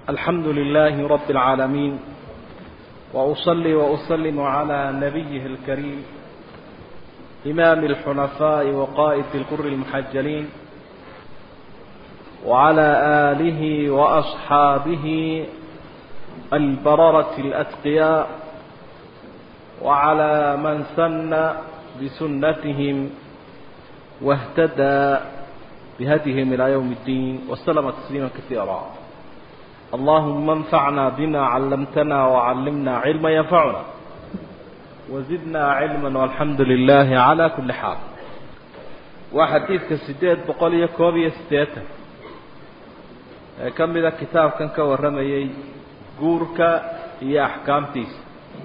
الحمد لله رب العالمين وأصلي وأسلم على نبيه الكريم إمام الحنفاء وقائد القر المحجلين وعلى آله وأصحابه البررة الأتقياء وعلى من سن بسنتهم واهتدى بهديهم إلى يوم الدين وسلم تسليما كثيرا اللهم انفعنا بما علمتنا وعلمنا علما ينفعنا وزدنا علما والحمد لله على كل حال وحديثك سديد بقولي كوبي ستيتا كم إذا كتاب كان كورمي جورك هي أحكامتيس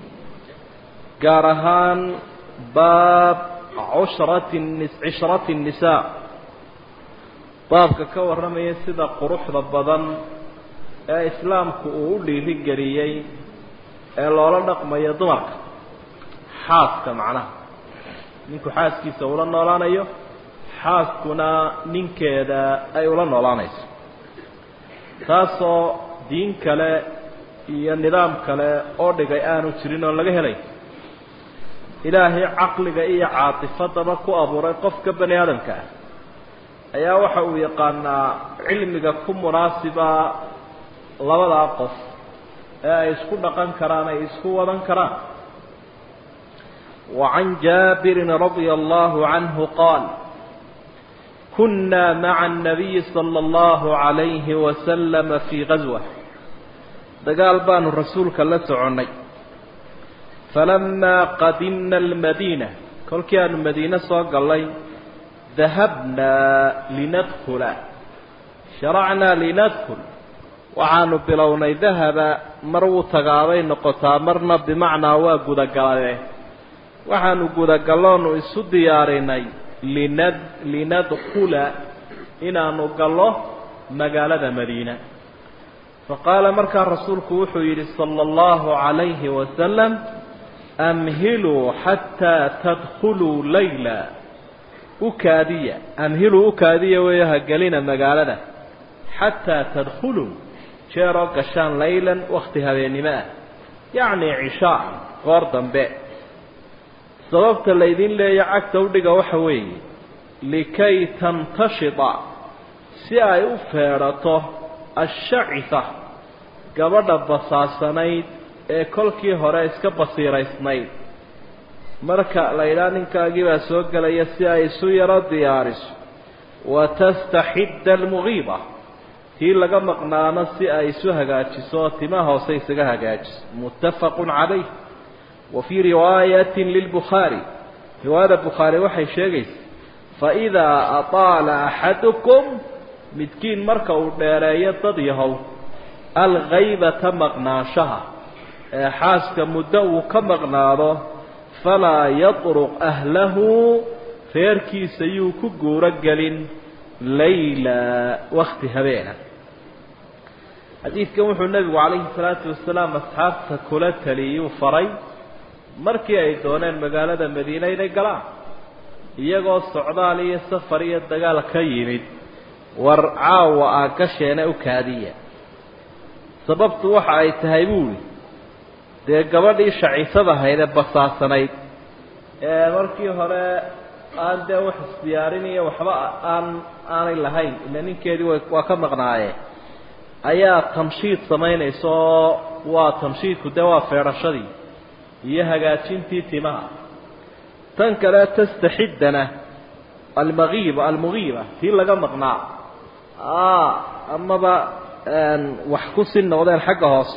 قارهان باب عشرة النس عشرة النساء baabka ka warramaya sida quruxda badan ee islaamku uu u dhiirigeliyey ee loola dhaqmayo dumarka xaaska macnaha ninku xaaskiisa ula noolaanayo xaaskuna ninkeeda ay ula noolaanayso taasoo diin kale iyo nidaam kale oo dhigay aanu jirin oon laga helay ilaahay caqliga iyo caatifadaba ku abuuray qofka bani aadamka ah ayaa waxa uu yaqaanaa cilmiga ku munaasiba labadaa qof ee ay isku dhaqan karaan ay isku wadan karaan وعن جابر رضي الله عنه قال كنا مع النبي صلى الله عليه وسلم في غزوة دقال بان الرسول كلا سعني فلما قدمنا المدينة كل كان المدينة صاق الله ذهبنا لندخل شرعنا لندخل waxaanu bilownay dahaba mar wuu tagaabay noqotaa marna bimacnaa waa gudagalae waxaanu gudagalloonu isu diyaarinay linad linadkhula inaanu gallo magaalada madiina faqaala markaa rasuulku wuxuu yidhi sala allahu calayhi wasalam amhiluu xataa tadkhuluu layla ukaadiya amhiluu ukaadiya weeyo hagelina magaalada xataa tadkhuluu jeeroo gashaan laylan wakti habeennimo ah yacni cishaa goor dambe sababta laydin leeya cagta udhiga waxa weeye likay tantashida si ay u feedhato ashacisa gabadha basaasanayd ee kolkii hore iska basiiraysnayd marka la yidhaha ninkaagii baa soo gelaya si ay isu yaro diyaariso watastaxidda almugiiba tii laga maqnaano si ay isu hagaajiso oo tima hoose isaga hagaajiso muttafaqun calayh wa fii riwaayatin lilbukhaari riwaayada bukhaari waxay sheegaysa faidaa ataala axadukum midkiin marka uu dheereeyo dad yahow alghaybata maqnaanshaha ee xaaska muddo uu ka maqnaado falaa yatruq ahlahu reerkiisa yuu ku guuro gelin layla wakti habeena xadiidkan wuxuu nebigu calayhi salaatu wasalaam asxaabta kula taliyuu faray markii ay dooneen magaalada madiine inay galaan iyagoo socdaal iyo safar iyo dagaal ka yimid war caawa aa gasheena u kaadiya sababtu waxa ay tahay buuli dee gabadhii shacisada ahayd ee basaasanayd ee markii hore aan dee wax isdiyaariniyo waxba aan aanay lahayn ila ninkeedii wa waa ka maqnaaye ayaa tanshiid samaynaysa oo waa tanshiidku dee waa feedhashadii iyo hagaajintii timaha tan kale tastaxiddana almagiiba almugiiba tii laga maqnaa amaba wax ku si noqdeen xagga hoose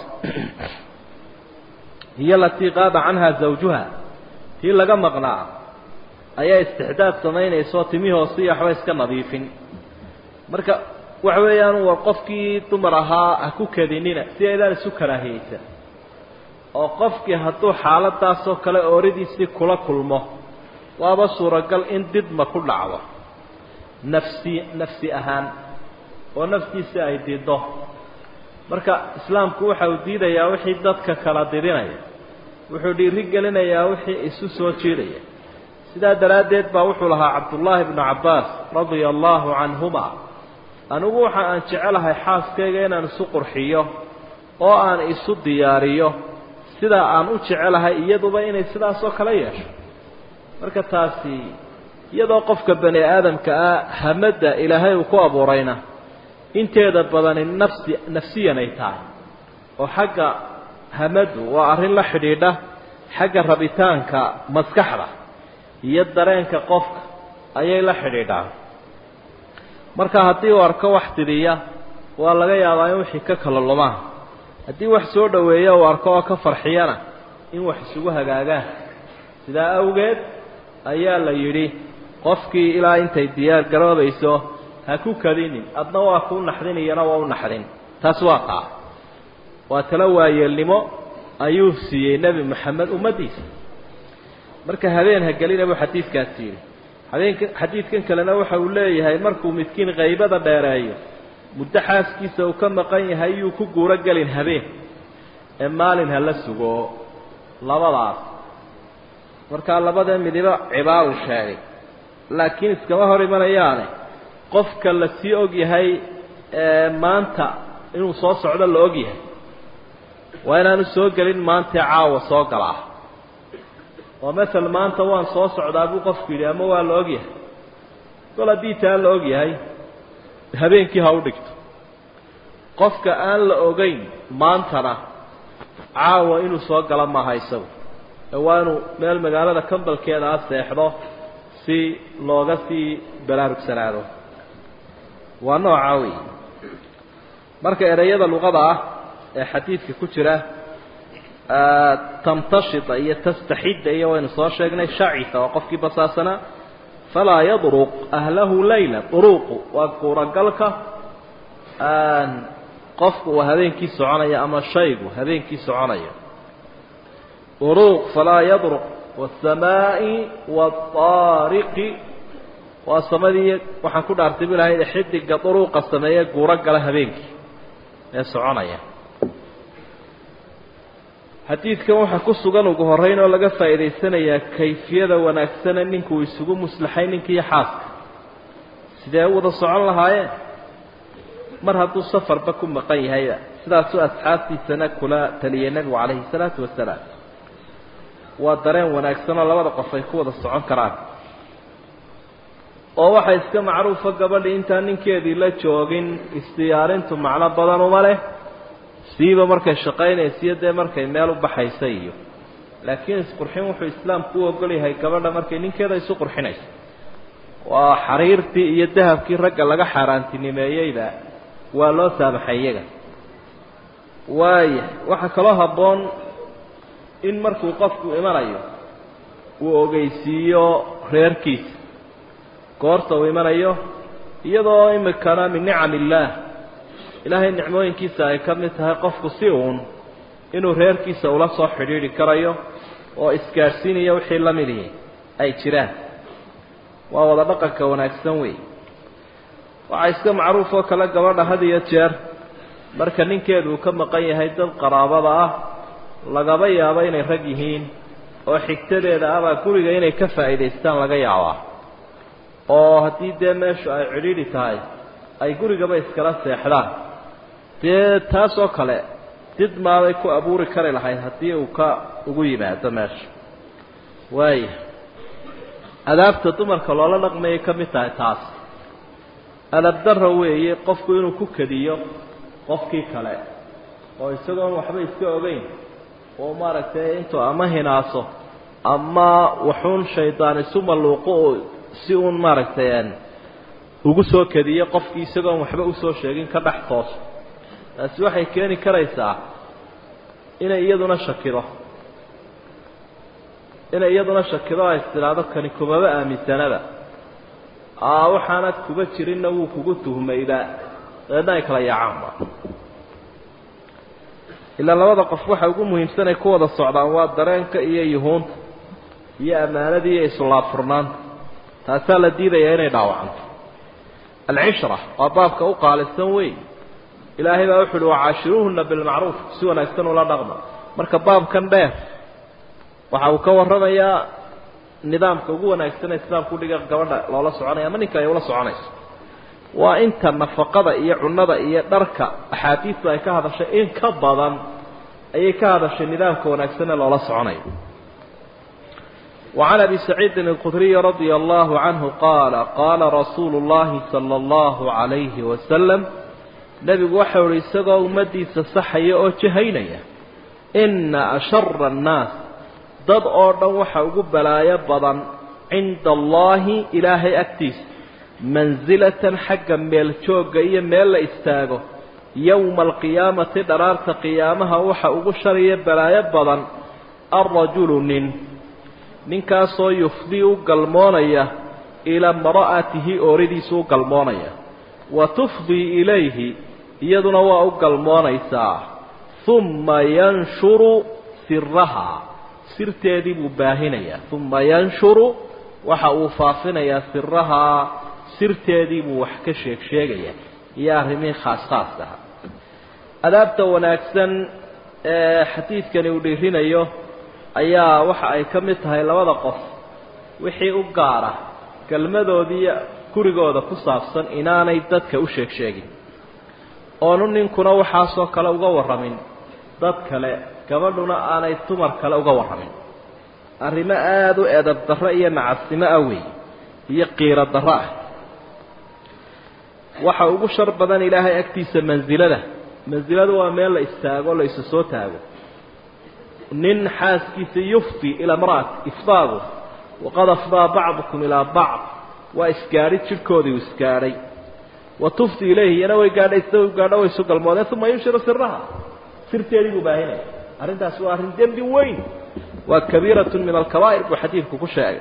hiyo alatii qaaba canha zawjuha tii laga maqnaa ayaa istixdaad samaynaysa oo timii hoose iyo waxba iska nadiifin marka waxa weeyaan war qofkii dumar ahaa ha ku kadinina si aydaan isu karaahiyeysan oo qofkii hadduu xaaladaasoo kale ooridiisii kula kulmo waaba suuragal in didma ku dhacdo nafsi nafsi ahaan oo naftiisi ay dido marka islaamku waxa uu diidayaa wixii dadka kala didinaya wuxuu dhiiri gelinayaa wixii isu soo jiidaya sidaa daraaddeed baa wuxuu lahaa cabdullaahi bnu cabbaas radia allaahu canhuma anigu waxa aan jecelahay xaaskayga inaan isu qurxiyo oo aan isu diyaariyo sidaa aan u jecelahay iyaduba inay sidaasoo kale yeesho marka taasi iyadoo qofka bani aadamka ah hamadda ilaahay uu ku abuurayna inteeda badani nafsi nafsiyan ay tahay oo xagga hamaddu waa arrin la xidhiidha xagga rabitaanka maskaxda iyo dareenka qofka ayay la xidhiidhaan marka haddii uu arko wax tidiya waa laga yaabaa in wixii ka kala lumaan haddii wax soo dhoweeya uu arko oo ka farxiyana in wax isugu hagaagaan sidaa awgeed ayaa la yidhi qofkii ilaa intay diyaar garoobayso ha ku kadinin adna waa kuu naxdin iyana waa u naxdin taas waa taa waa talo waayeelnimo ayuu siiyey nebi moxamed ummaddiisa marka habeen ha gelina buu xadiidkaasi yidhi habeenka xadiidkan kalena waxa uu leeyahay markuu midkiin qaybada dheereeyo muddo xaaskiisa uu ka maqan yahay yuu ku guuro gelin habeen ee maalin ha la sugo labadaas markaa labada midibo cibaaru sheegay laakiin iskama hor imanayaane qofka la sii og yahay ee maanta inuu soo socdo la og yahay waa inaanu soo gelin maantee caawa soo galaa oo masel maanta waan soo socdaa buu qofku yidhi ama waa la og yahay gol haddii taa la og yahay habeenkii ha u dhigto qofka aan la ogeyn maantana caawa inuu soo galo maaha isagu ee waa inuu meel magaalada kambalkeeda a seexdo si looga sii baraarugsanaado waa noocaa wey marka ereyada luqada ah ee xadiidka ku jira tamtashita iyo tastaxidda iyo waynu soo sheegnay shacita waa qofkii basaasanaa falaa yadruq ahlahu layla duruuqu waa guuragalka qofku uu habeenkii soconaya ama shaygu habeenkii soconaya duruuq falaa yadruq wasamaa'i waaariqi waa samadii waxaan ku dhaartay bu ilahay xidiga duruuqa sameeye guuro gala habeenkii ee soconaya xadiidkan waxaa ku sugan ugu horreyn oo laga faa'iidaysanayaa kayfiyada wanaagsane ninkuu isugu muslaxay ninkiiyo xaaska sidee u wada socon lahaayeen mar hadduu safarba ku maqan yahayba sidaasuu asxaabtiisana kula taliyay nebigu calayhi salaatu wasalaam waa dareen wanaagsan oo labada qof ay ku wada socon karaan oo waxaa iska macruufa gabadhii intaan ninkeedii la joogin isdiyaarintu macno badan uma leh siiba markay shaqaynaysiyo dee markay meel u baxaysa iyo laakiin isqurxin wuxuu islaamku u ogol yahay gabadha markay ninkeeda isu qurxinayso waa xariirtii iyo dahabkii ragga laga xaaraantinimeeyeyba waa loo saamaxay iyaga waaya waxaa kaloo habboon in markuu qofku imanayo uu ogeysiiyo reerkiisa goorta uu imanayo iyadoo imikana min nicam illaah ilaahay nicmooyinkiisa ay ka mid tahay qofku si uun inuu reerkiisa ula soo xidhiidhi karayo oo isgaadhsiinaya wixii la midihi ay jiraan waa wada dhaqanka wanaagsan wey waxaa iska macruuf oo kale gabadha had iyo jeer marka ninkeedu uu ka maqan yahay dad qaraabada ah lagaba yaabo inay rag yihiin oo xigtadeeda abaa guriga inay ka faa'iidaystaan laga yaabaa oo haddii dee meeshu ay cidhiidhi tahay ay gurigaba iskala seexdaan dee taas oo kale did maaday ku abuuri kari lahayd haddii uu ka ugu yimaado meesha waaya adaabta dumarka loola dhaqmayay ka mid tahay taas adabdarra weeye qofku inuu ku kediyo qofkii kale oo isagoon waxba iska ogeyn oo maaragtay intuu ama hinaaso ama waxuun shaydaan isu malluuqo oo si uun maaragtay ugu soo kediyo qofkii isagoon waxba usoo sheegin ka dhex tooso taasi waxay keeni karaysaa inay iyaduna shakido inay iyaduna shakido ay istidhaahdo kani kumaba aaminsanaba aa waxaanad kuba jirinna wuu kugu tuhmayba dabeedna ay kala yaacaanba ilaa labada qof waxa ugu muhiimsan ay ku wada socdaan waa dareenka iyo yuhuunta iyo ammaanadii iyo islaafurnaanta taasaa la diidayaa inay dhaawacanto alcishra waa baabka u qaalisan weyn ilaahay baa wuxu uhi wacaashiruuhuna bilmacruuf si wanaagsan ula dhaqma marka baabkan dheer waxa uu ka warramayaa nidaamka ugu wanaagsan ee islaamku dhiga gabadha loola soconaya ama ninka ay ula soconayso waa inta nafaqada iyo cunada iyo dharka axaadiistu ay ka hadashay in ka badan ayay ka hadashay nidaamka wanaagsan ee loola soconayo وعن أبي سعيد الخدري رضي الله عنه قال قال رسول الله صلى الله عليه وسلم نبي وحور إساقه أمدي سصحي أو جهينية إن أشر الناس ضد أرضا وحوق بلايا بضا عند الله إلهي أكتيس منزلة حقا ميل إيا ميل إستاغو يوم القيامة درارت قيامها وحوق شريا بلايا بضا الرجل نين ninkaasoo yufdii u galmoonaya ilaa mara'atihi ooridiisu u galmoonaya wa tufdii ilayhi iyaduna waa u galmoonaysaa humma yanshuru sirahaa sirteedii buu baahinayaa humma yanshuru waxa uu faafinayaa sirahaa sirteedii buu wax ka sheeg sheegayaa iyo arrimihii khaas khaas aha adaabta wanaagsan ee xadiidkani uu dhiirinayo ayaa waxa ay ka mid tahay labada qof wixii u gaara kelmadoodii gurigooda ku saabsan inaanay dadka u sheeg sheegin oonu ninkuna waxaasoo kale uga warramin dad kale gabadhuna aanay dumar kale uga warramin arrimo aada u edab darro iyo nacasnimo ah weey iyo qiiro darro ah waxa ugu shar badan ilaahay agtiisa mansilada mansiladu waa meel la istaago la isu soo taago nin xaaskiisa yufdi ilaa maraat ifdaagu waqad afdaa bacdukum ilaa bacd waa isgaadhi jidhkoodii uu isgaadhay wa tufdi ilayhi iyana way gaadhay sida u gaadho way isu galmoodeen uma yunshiru siraha sirteedii buu baahinaya arrintaasi waa arrin dembi weyn waa kabiiratun min alkabaa'ir buu xadiidku ku sheegay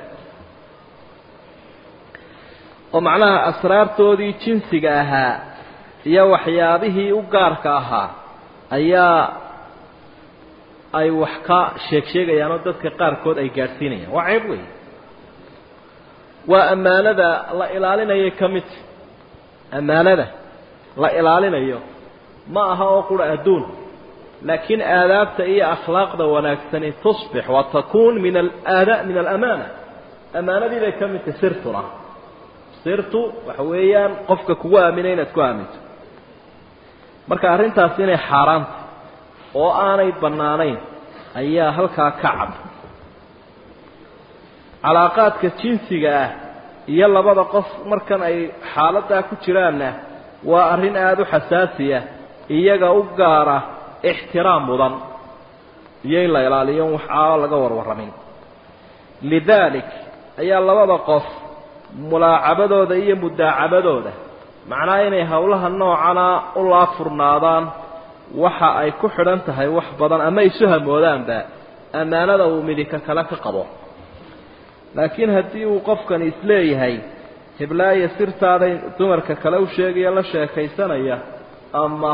oo macnaha asraartoodii jinsiga ahaa iyo waxyaabihii u gaarka ahaa ayaa ay wax ka sheeg sheegayaan oo dadka qaarkood ay gaadhsiinayaan waa ceeb wey waa ammaanada la ilaalinayo ka mid ammaanada la ilaalinayo ma aha oo qura adduun laakiin aadaabta iyo akhlaaqda wanaagsani tusbix wa takuun min alaada min alamaana ammaanadii bay ka mid tahay sirtuna sirtu waxa weeyaan qofka kugu aaminay inaad ku aaminto marka arrintaasi inay xaaraanta oo aanay bannaanayn ayaa halkaa ka cad calaaqaadka jinsiga ah iyo labada qof markan ay xaaladdaa ku jiraanna waa arrin aada u xasaasiya iyaga u gaara ixtiraam mudan iyo in la ilaaliyo waxaa laga warwarramin lidaalik ayaa labada qof mulaacabadooda iyo mudaacabadooda macnaha inay howlaha noocana u laafurnaadaan waxa ay ku xidhan tahay wax badan ama isu hamoodaanba ammaanada uu midika kale ka qabo laakiin haddii uu qofkani isleeyahay hiblaayo sirtaaday dumarka kale u sheegaya la sheekaysanaya ama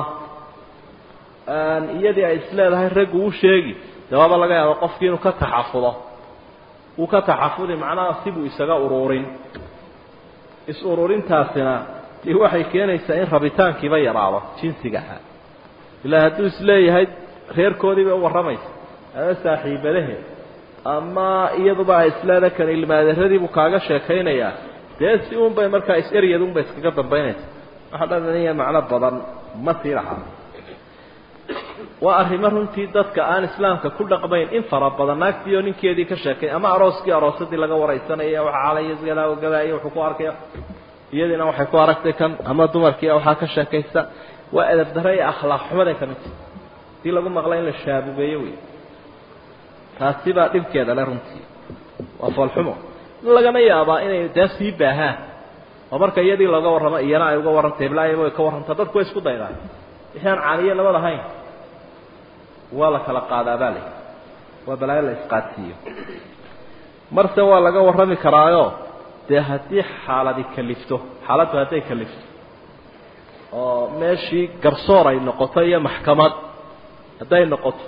iyadii ay isleedahay raggu u sheegi dee waaba laga yaaba qofkii inuu ka taxafudo uu ka taxafudi macnaha sibuu isaga ururin is-ururintaasina dee waxay keenaysaa in rabitaankiiba yaraado jinsigaha ilaa hadduu isleeyahay reerkoodii bay u warramaysa ama saaxiibadaheed ama iyaduba ay isleeda kan ilmaadaradiibuu kaaga sheekaynayaa dee si uun bay markaa is-eryad unbay iskaga dambaynaysa waxa dhananiya macno badan ma sii lahaa waa arrimo runtii dadka aan islaamka ku dhaqmayn in fara badan naagtii oo ninkeedii ka sheekay ama arooskii aroosadii laga waraysanaya waxa calaya gadaagadaayo wuxuu ku arkaya iyadiina waxay ku aragtay kan ama dumarkii waxaa ka sheekaysa waa edab dare iyo akhlaaq xumaday ka midta hadii lagu maqla in la shaabugeeyo wey taasi baa dhibkeeda le runtii waa foolxumo lagama yaabaa inay dee sii baahaan oo marka iyadii looga warramo iyana ay uga warranta heblaayaba way ka warrantaa dadku way isku daydaan wixii aan caaniyo nabad ahayn waa la kala qaadaa baa lay waa balaayo la isqaadsiiyo marse waa laga warrami karaayo dee haddii xaaladi kalifto xaaladdu hadday kalifto oo meeshii garsoor ay noqoto iyo maxkamad hadday noqoto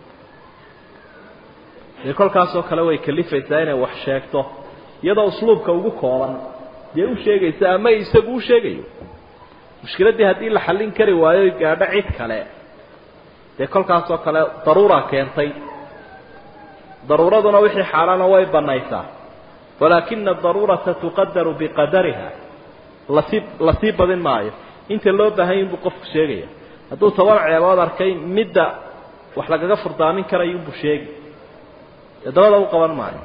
dee kolkaasoo kale way kalifaysaa inay wax sheegto iyadoo usluubka ugu kooban dee u sheegaysa ama isagu u sheegayo mushkiladdii haddii la xallin kari waayo gaadho cid kale dee kolkaasoo kale daruura keentay daruuraduna wixii xaalaana way banaysaa walaakina adaruurata tuqadaru biqadariha lasii lasii badin maayo inta loo baahanya inbuu qofku sheegaya hadduu toban ceebood arkay midda wax lagaga furdaamin karayo inbuu sheegi dee dabada u qaban maayo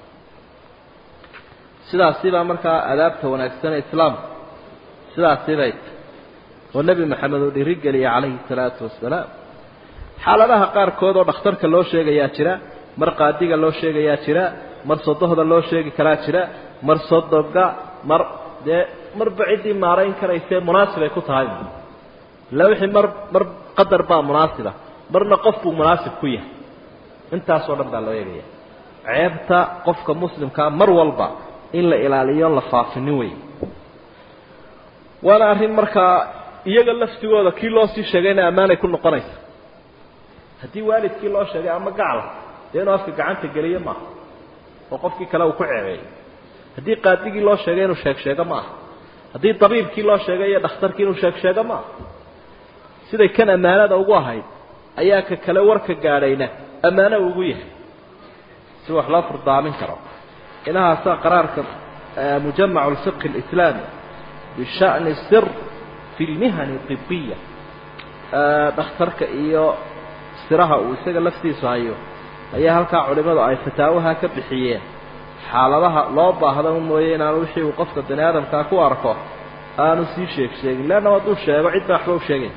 sidaasi baa markaa adaabta wanaagsan ee islaamka sidaasi bay oo nebi maxamed uu dhiirigeliyay calayhi salaatu wasalaam xaaladaha qaarkood oo dhakhtarka loo sheegayaa jira mar qaadiga loo sheegayaa jira mar sodohda loo sheegi karaa jira mar sodoga mar dee marba ciddii maarayn karaysee munaasibay ku tahay illa wixii mar mar qadar baa munaasiba marna qof buu munaasib ku yahay intaasoo dhan baa loo eegaya ceebta qofka muslimkaa mar walba in la ilaaliyo la faafinin wey waana arrin markaa iyaga laftigooda kii loo sii sheegayna ammaanay ku noqonaysa haddii waalidkii loo sheegay ama gacla dee inuu afka gacanta geliyo maaha oo qofkii kale uu ku ceebeeyo haddii qaadigii loo sheegay inuu sheeg sheego ma aha haddii dabiibkii loo sheegay iyo dhakhtarkii inuu sheeg sheego ma aha siday kan ammaanada ugu ahayd ayaa ka kale warka gaadhayna ammaano ugu yahay si wax loo furdaamin karo inahaasaa qaraarka mujamac اlfiqhi اlislaami bisha'ni sir fi lmihani طibiya dhakhtarka iyo siraha uu isaga laftiisu hayo ayaa halkaa culimadu ay fataawaha ka bixiyeen xaaladaha loo baahda mooye inaanu wixii uu qofka bani aadamkaa ku arko aanu sii sheeg sheegin leanna hadduu sheego cid baa waxba u sheegayn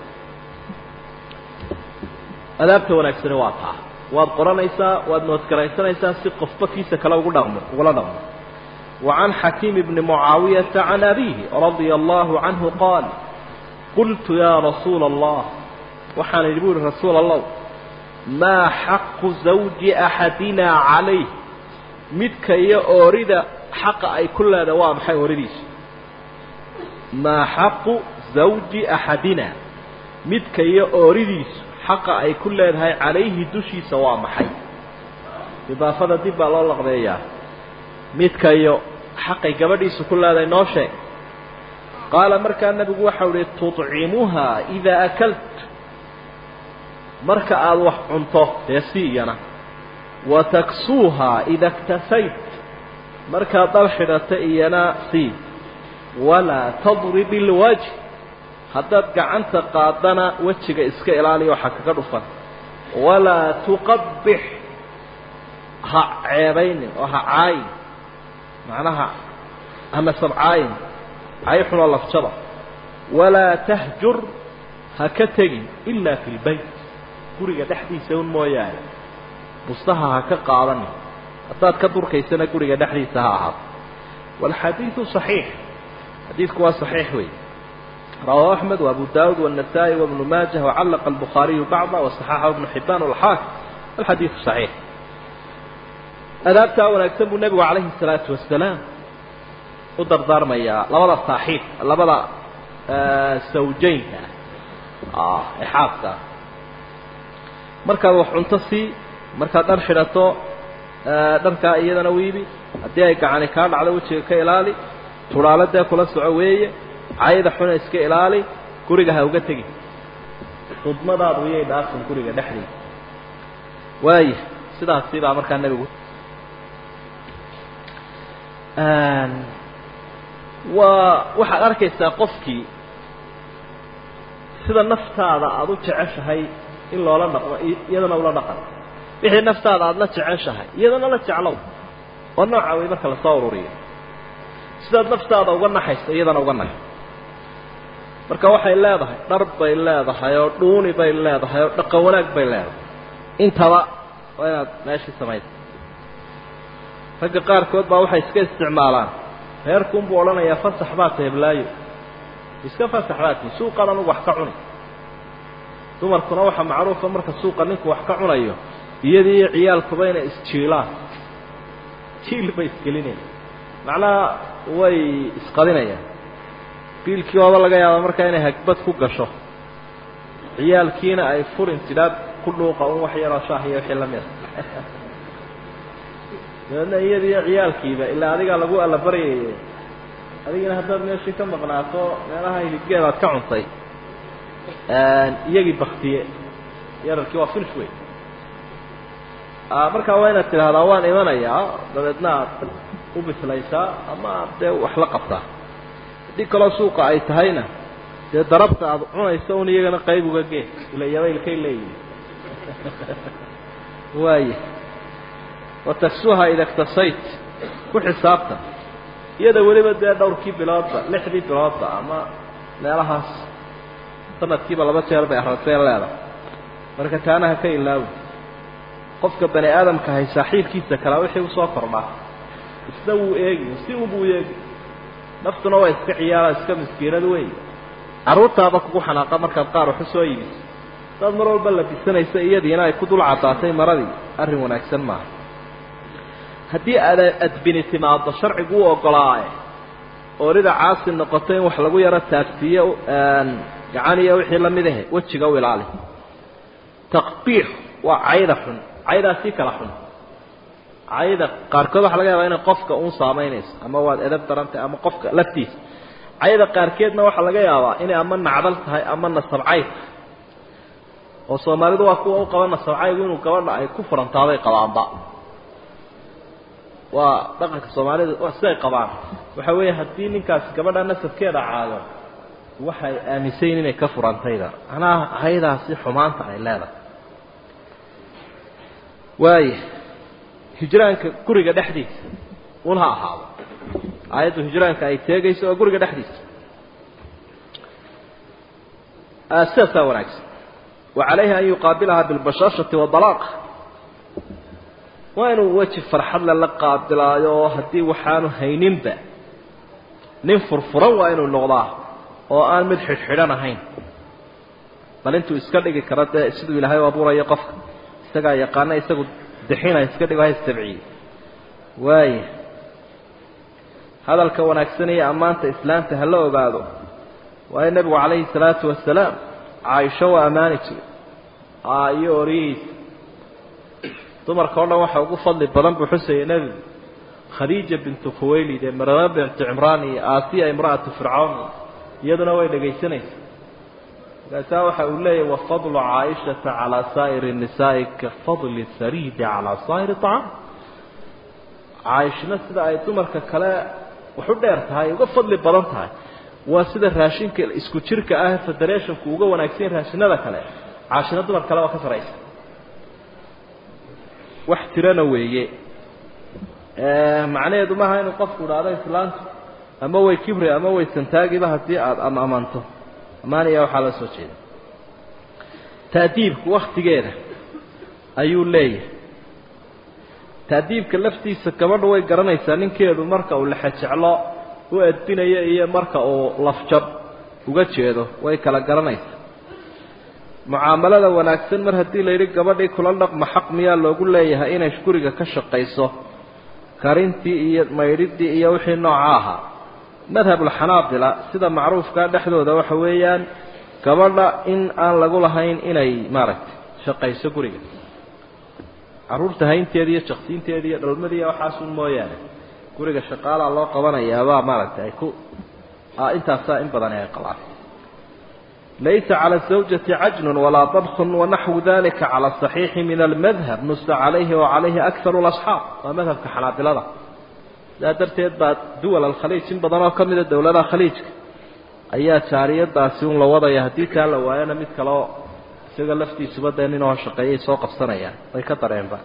adaabta wanaagsani waa taa waad qoranaysaa waad noodgaraysanaysaa si qofba kiisa kale ugu dhaqmo ugula dhaqmo وعن حكيم بن معاوية عن أبيه رضي الله عنه قال قلت يا رسول الله وحان يقول رسول الله ما حق زوج أحدنا عليه مدك يا أوريد حق أي كل هذا وام حي أوريديش ما حق زوج أحدنا مدك يا أوريديش حق أي كل هذا عليه دشي سواء محي إضافة دي بالله لغبية مدك يا xaqay gabadhiisu ku leedahay noo sheeg qaala markaa nebigu waxau ihi tudcimuhaa idaa akalt marka aada wax cunto dee si iyana wa taksuuhaa ida iktasayt markaad dhal xidhato iyana sii walaa tadrib ilwajh haddaad gacanta qaadana wejiga iska ilaaliya waxa kaga dhufan walaa tuqabix ha ceebaynin oo ha caayin macnaha ama sabcaayin cay xunoo lafjada walaa tahjur ha ka tegin ilaa fi lbayt guriga dhexdiisa un mooyaane bustaha ha ka qaadanin haddaad ka durkaysana guriga dhexdiisa ha ahaato waalxadiidu صaxiix xadiidku waa صaxiix wey rawaahu axmed وabu daawud والنasaaئي وبnu maajah وcallaqa الbukhaariyu bacضa وصaxaxahu ibnu xibaan والxaakim alxadiidu صaxiix adaabtaa wanaagsan buu nebigu calayhi الsalaatu wasalaam u dardaarmayaa labada saaxiib labada sawjaynka ah ee xaaska ah markaad wax cunto sii markaad dhar xidhato dharkaa iyadana wiibi haddii ay gacani kaa dhacdo wejiga ka ilaali turaaladee kula soco weeye cayda xuna iska ilaali guriga ha uga tegin khudmadaadu iyay dhaafin guriga dhexdiisa waaya sidaasi baa markaa nebigu waa waxaad arkaysaa qofkii sida naftaada aada u jeceshahay in loola dhaqmo iyadana ula dhaqan wixii naftaada aada la jeceshahay iyadana la jeclow oo nooca wey marka lasoo ururiyo sidaad naftaada uga naxayso iyadana uga naxo marka waxay leedahay dhar bay leedahay oo dhuuni bay leedahay oo dhaqan wanaag bay leedahay intaba waa inaad meeshii samaysa ragga qaarkood baa waxay iska isticmaalaan reerkuunbuu odhanayaa fasax baa teeblaayo iska fasax baati suuqan anugu wax ka cuni dumarkuna waxaa macruufa marka suuqa ninku wax ka cunayo iyadii iyo ciyaalkuba inay isjiilaan jiil bay isgelinayaan macnaha way isqadinayaan biilkii ooba laga yaaba markaa inay hagbad ku gasho ciyaalkiina ay furin tidhaad ku dhuuqa un wax yaroo shaah iyo wixii lamida dabeedna iyadiiyo ciyaalkiiba ilaa adigaa lagu allabaryayay adigina haddaad meeshii ka maqnaato meelaha hilibgeedaad ka cuntay iyagii baktiye yararkii waa finish wey markaa waa inaad tidhaahdaa waan imanayaa dabeedna aad u bislaysaa ama aad dee wax la qabtaa haddii kaloo suuqa ay tahayna dee darabta aada cunayso un iyagana qayb uga gee ila yabaylkay leeyihin waaya wataksuha ida ktasayt ku xisaabtan iyada weliba dee dhowrkii biloodba lixdii biloodba ama meelahaas sanadkiiba laba jeer bay aragtee leedahay marka taana ha ka ilaawi qofka bani aadamka hay saaxiibkiisa kalaa wixii usoo kordhaa isna wuu eegi si unbuu eegi naftuna waa iska ciyaara iska miskiinad wey carruurtaaba kugu xanaaqa markaad qaar waxu soo iibiso saad mar walba labisanaysa iyadiina ay ku dul caddaatay maradii arrin wanaagsan maaha haddii aad adbini timaado sharcigu u ogolaaye oorida caasi noqoto in wax lagu yaro taagsiiyo gacan iyo wixii lamid ahe wejiga u ilaali taqbiix waa cayda xun caydaa sii kala xun cayda qaarkood waxa laga yaabaa inay qofka uun saamaynayso ama waad edab darantay ama qofka laftiisa cayda qaarkeedna waxaa laga yaabaa inay ama nacdal tahay ama nasabcayd oo soomaalidu waa kuwa u qaba nasabcaygu inuu gabadha ay ku furantaaday qabaanba waa dhaqanka soomaalida waa siday qabaan waxa weeye haddii ninkaasi gabadha nasabkeeda caayo waxay aaminsayin inay ka furantayda macnaha haydaasi xumaanta ay leedahay waaya hijraanka guriga dhexdiisa un ha ahaado aayaddu hijraanka ay teegayso oo guriga dhexdiisa sidaasaa wanaagsan wa calayhi an yuqaabilaha bilbashaashati wadalaaq waa inuu weji farxadle la qaabilaayo oo haddii waxaanu hayninba nin furfuran waa inuu noqdaa oo aan mid xidhxidhan ahayn bal intuu iska dhigi karo dee siduu ilaahay u abuurayo qofka isagaa yaqaana isagu dixina iska dhigo ha istabciye waaya hadalka wanaagsan iyo ammaanta islaamta ha la ogaado waayo nebigu calayhi salaatu wasalaam caaisho waa ammaani jiray iyo oriyihiisa dumarka o dhan waxa ugu fadli badan buu xusayay nebigu khadiija bintu khuwaylid ee marama bintu cimraan iyo aasiya imra'atu fircawn iyaduna way dhegaysanaysa markaasaa waxa uu leeyahy wafadlu caaishata calaa saa'iri nisaa'i ka fadli sariidi calaa saa'iri acaam caaishna sida ay dumarka kale wax u dheer tahay uga fadli badan tahay waa sida raashinka isku jirka ah federationku uga wanaagsan raashinada kale caashina dumar kale waa ka saraysa wax tirana weeye macnaheedu maaha inuu qofku idhaahdo islaantu ama way kibri ama way santaagiba haddii aada ama amanto amaaniya waxaa la soo jeeda taadiibku waktigeeda ayuu leeyahay taadiibka laftiisa gabadha way garanaysaa ninkeedu marka uu lexejeclo u edbinayo iyo marka uu lafjab uga jeedo way kala garanaysaa mucaamalada wanaagsan mar haddii la yidhi gabadhii kula dhaqma xaq miyaa loogu leeyahay inay guriga ka shaqayso karintii iyo maydhidii iyo wixii nooca ahaa madhabulxanaabila sida macruufkaa dhexdooda waxa weeyaan gabadha in aan lagu lahayn inay maaragtay shaqayso guriga carruurta haynteeda iyo jaqsiinteeda iyo dhalmadiiya waxaasun mooyaane guriga shaqaalaa loo qabanayaabaa maaragtay ay ku intaasaa in badani ay qabaan laysa cala zawjati cajnun walaa dabkun wanaxwu dalika cala asaxiixi min almadhab nusa calayhi wa calayhi akaru lasxaab waa madhabka xanaabilada sidaa darteed baa duwal alkhaliij in badan oo ka mida dowladaha khaliijka ayaa jaariyadaasi un la wadaya haddii taa la waayana mid kaleoo isaga laftiisuba dee ninoo shaqeeyay soo qabsanayaan way ka dareenba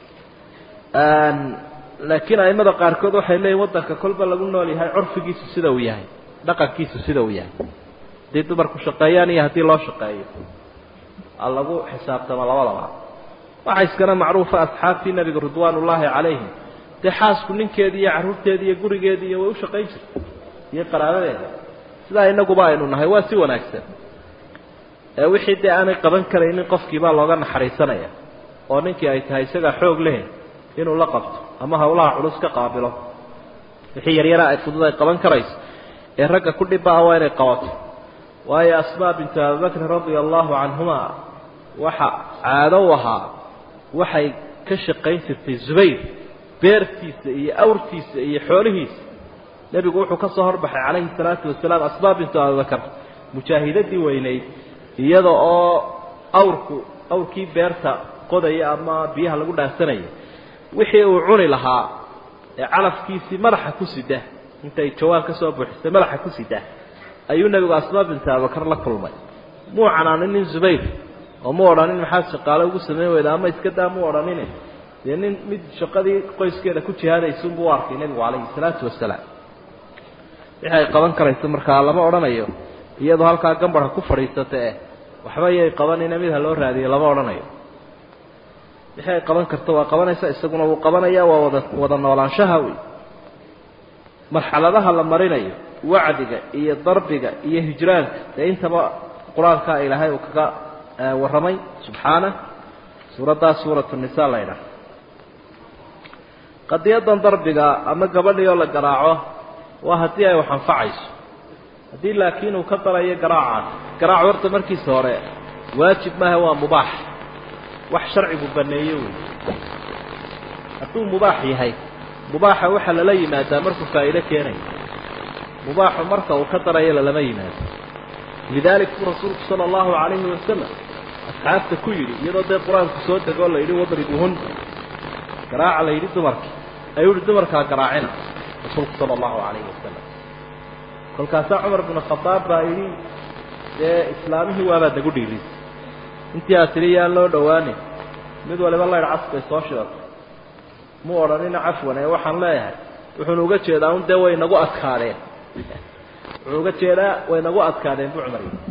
laakiin aimada qaarkood waxay leeyihin waddanka kolba lagu nool yahay curfigiisu sida uu yahay dhaqankiisu sida uu yahay haddii dumarku shaqeeyaan iyo haddii loo shaqeeyo a lagu xisaabtamo labadaba waxaa iskana macruufa asxaabtii nebiga ridwaan ullaahi calayhim dee xaasku ninkeedii iyo carruurteedii iyo gurigeedii iyo way u shaqayn jirtay iyo qaraabadeeda sidaa inaguba aynu nahay waa si wanaagsan ee wixii dee aanay qaban karaynin qofkiibaa looga naxariisanaya oo ninkii ay tahay isagaa xoog leh inuu la qabto ama hawlaha culus ka qaabilo wixii yaryara ay fudud ay qaban karayso ee ragga ku dhibaa waa inay qabato waayo asmaa bintu abibakrin radia allahu canhuma waxa caado u ahaa waxay ka shaqayn jirtay zubayr beertiisa iyo awrtiisa iyo xoolihiisa nebigu wuxuu ka soo horbaxay calayhi salaatu wasalaam asmaa bintu abibakar mujaahidadii weynayd iyada oo awrku awrkii beerta qodaya ama biyaha lagu dhaansanaya wixii uu cuni lahaa ee calafkiisii madaxa ku sida intay jawaab ka soo buuxisay madaxa ku sidaa ayuu nebigu asmaa binta abubakar la kulmay muu canaaninin zubayr oo mu odhanin maxaad shaqaale ugu samayn weyda ama iska daa mu odhanine dee nin mid shaqadii qoyskeeda ku jihaadaysunbuu u arkay nebigu calayhi salaatu wasalaam wixii ay qaban karayso markaa lama odhanayo iyadoo halkaa gambarha ku fadhiisata eh waxba yay qabanina mid ha loo raadiyo lama odhanayo wixii ay qaban karto waa qabanaysa isaguna wuu qabanaya waa wada wada noolaanshaha wey marxaladaha la marinayo wacdiga iyo darbiga iyo hijraanka dee intaba qur-aankaa ilaahay uu kaga warramay subxaana suuraddaas suuratu nisa la ydhaha qadiyadan darbiga ama gabadhii oo la garaaco waa haddii ay wax anfacayso haddii laakiin uu ka darayo garaacaas garaac horta markiisa hore waajib maaha waa mubaax wax sharcigu baneeye wey hadduu mubaax yahay mubaaxa waxaa lala yimaadaa markuu faa'iido keenayo mubaaxu marka uu ka darayo lalama yimaado lidalik buu rasuulku sala allahu calayhi wasalam asxaabta ku yidhi iyadoo dee qur-aanku soo degoo la yidhi wadribuhun garaaca la yidhi dumarkii ayuu yihi dumarkaa garaacina rasuulku sala allahu calayhi wasalam kolkaasaa cumar binu khadaab baa yidhi dee islaamihii waabaa nagu dhiirisay intii aad tidhi yaan loo dhowaanin mid waliba laydh cas bay soo shidatay mu odhanina cafwan ee waxaan leeyahay wuxuuna uga jeedaa un dee way nagu adkaadeen wuxuu uga jeedaa way nagu adkaadeen bu cumar yidhi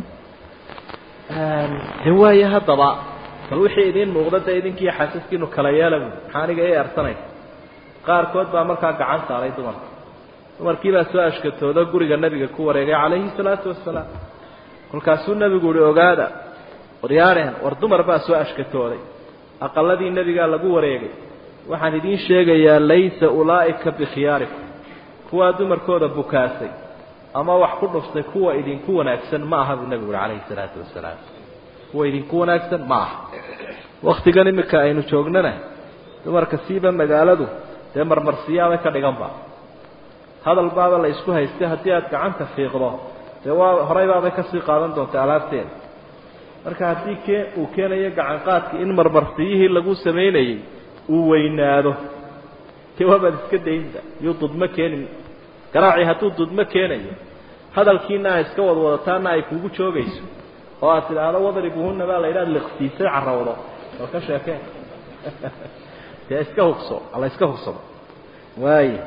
de waaye haddaba bal wixii idiin muuqda dee idinkiiyo xaasaskiinu kala yeela buui maxaa aniga ii ersanaysa qaarkood baa markaa gacan saaray dumarka dumarkii baa soo ashkatoodo guriga nebiga ku wareegay calayhi salaatu wasalaam kolkaasuu nebigu uhi ogaada waryaareen war dumar baa soo ashkatooday aqaladii nebigaa lagu wareegay waxaan idiin sheegayaa laysa ulaa'ika bikhiyaarikum kuwaa dumarkooda bukaasay ama wax ku dhuftay kuwa idinku wanaagsan ma aha buu nebigu uhi calayhi salaatu wasalaam kuwa idinku wanaagsan ma aha waktigan imika aynu joognana dumarka siiba magaaladu dee marmarsiyaabay ka dhiganba hadal baaba la isku haystay haddii aad gacanta fiiqdo dee waa horay baabay kasii qaadan doonta alaabteeda marka haddii kee uu keenayo gacanqaadkii in marmarsiyihii lagu samaynayey uu weynaado dee waabaad iska daynta yuu dudmo keenin garaacii hadduu dudmo keenayo hadalkiina a iska wadwadataana ay kugu joogayso oo aad tidhaahdo wadribuhunna baa la yidhaha liqsiisay carrawdo oo ka sheekeen dee iska hugso alla iska hugsado waaya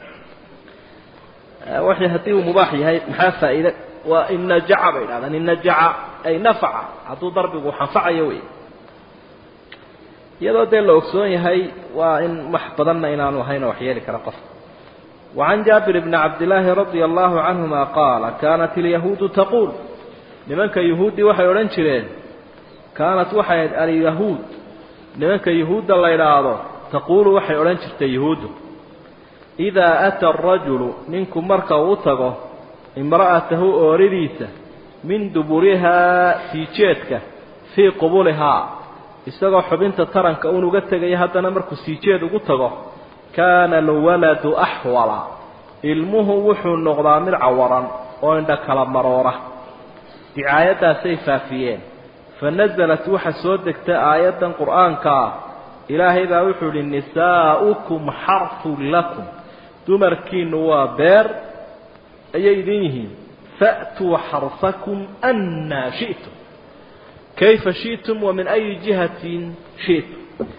waxay haddii uu mubaax yahay maxaa faa'iide waa in najaca bay idhahdaan in najaca ay nafaca hadduu darbigu anfacayo wey iyadoo dee la ogsoon yahay waa in wax badanna inaanu ahayn oo waxyeeli kara qof وعن جابر بن عبد الله رضي الله عنهما قال كانت اليهود تقول nimanka yahuuddii waxay odhan jireen kaanat waxay ahayd alyahuud nimanka yahuudda la idhaahdo taquulu waxay odhan jirtay yahuuddu idaa ata arajulu ninku marka uu tago imra'atahu ooridiisa min duburihaa siijeedka fii qubulihaa isagoo xubinta taranka uun uga tegaya haddana markuu siijeed ugu tago kaana alwaladu axwala ilmuhu wuxuu noqdaa mid cawaran oo indha kala maroora dicaayaddaasay faafiyeen fa nasalat waxa soo degtay aayaddan qur'aanka ah ilaahay baa wuxuu idhi nisaa'ukum xarfun lakum dumarkiinnu waa beer ayay idin yihiin fa'tuu xarsakum annaa shi'tum kayfa shi'tum wa min ayi jihatin shi'tum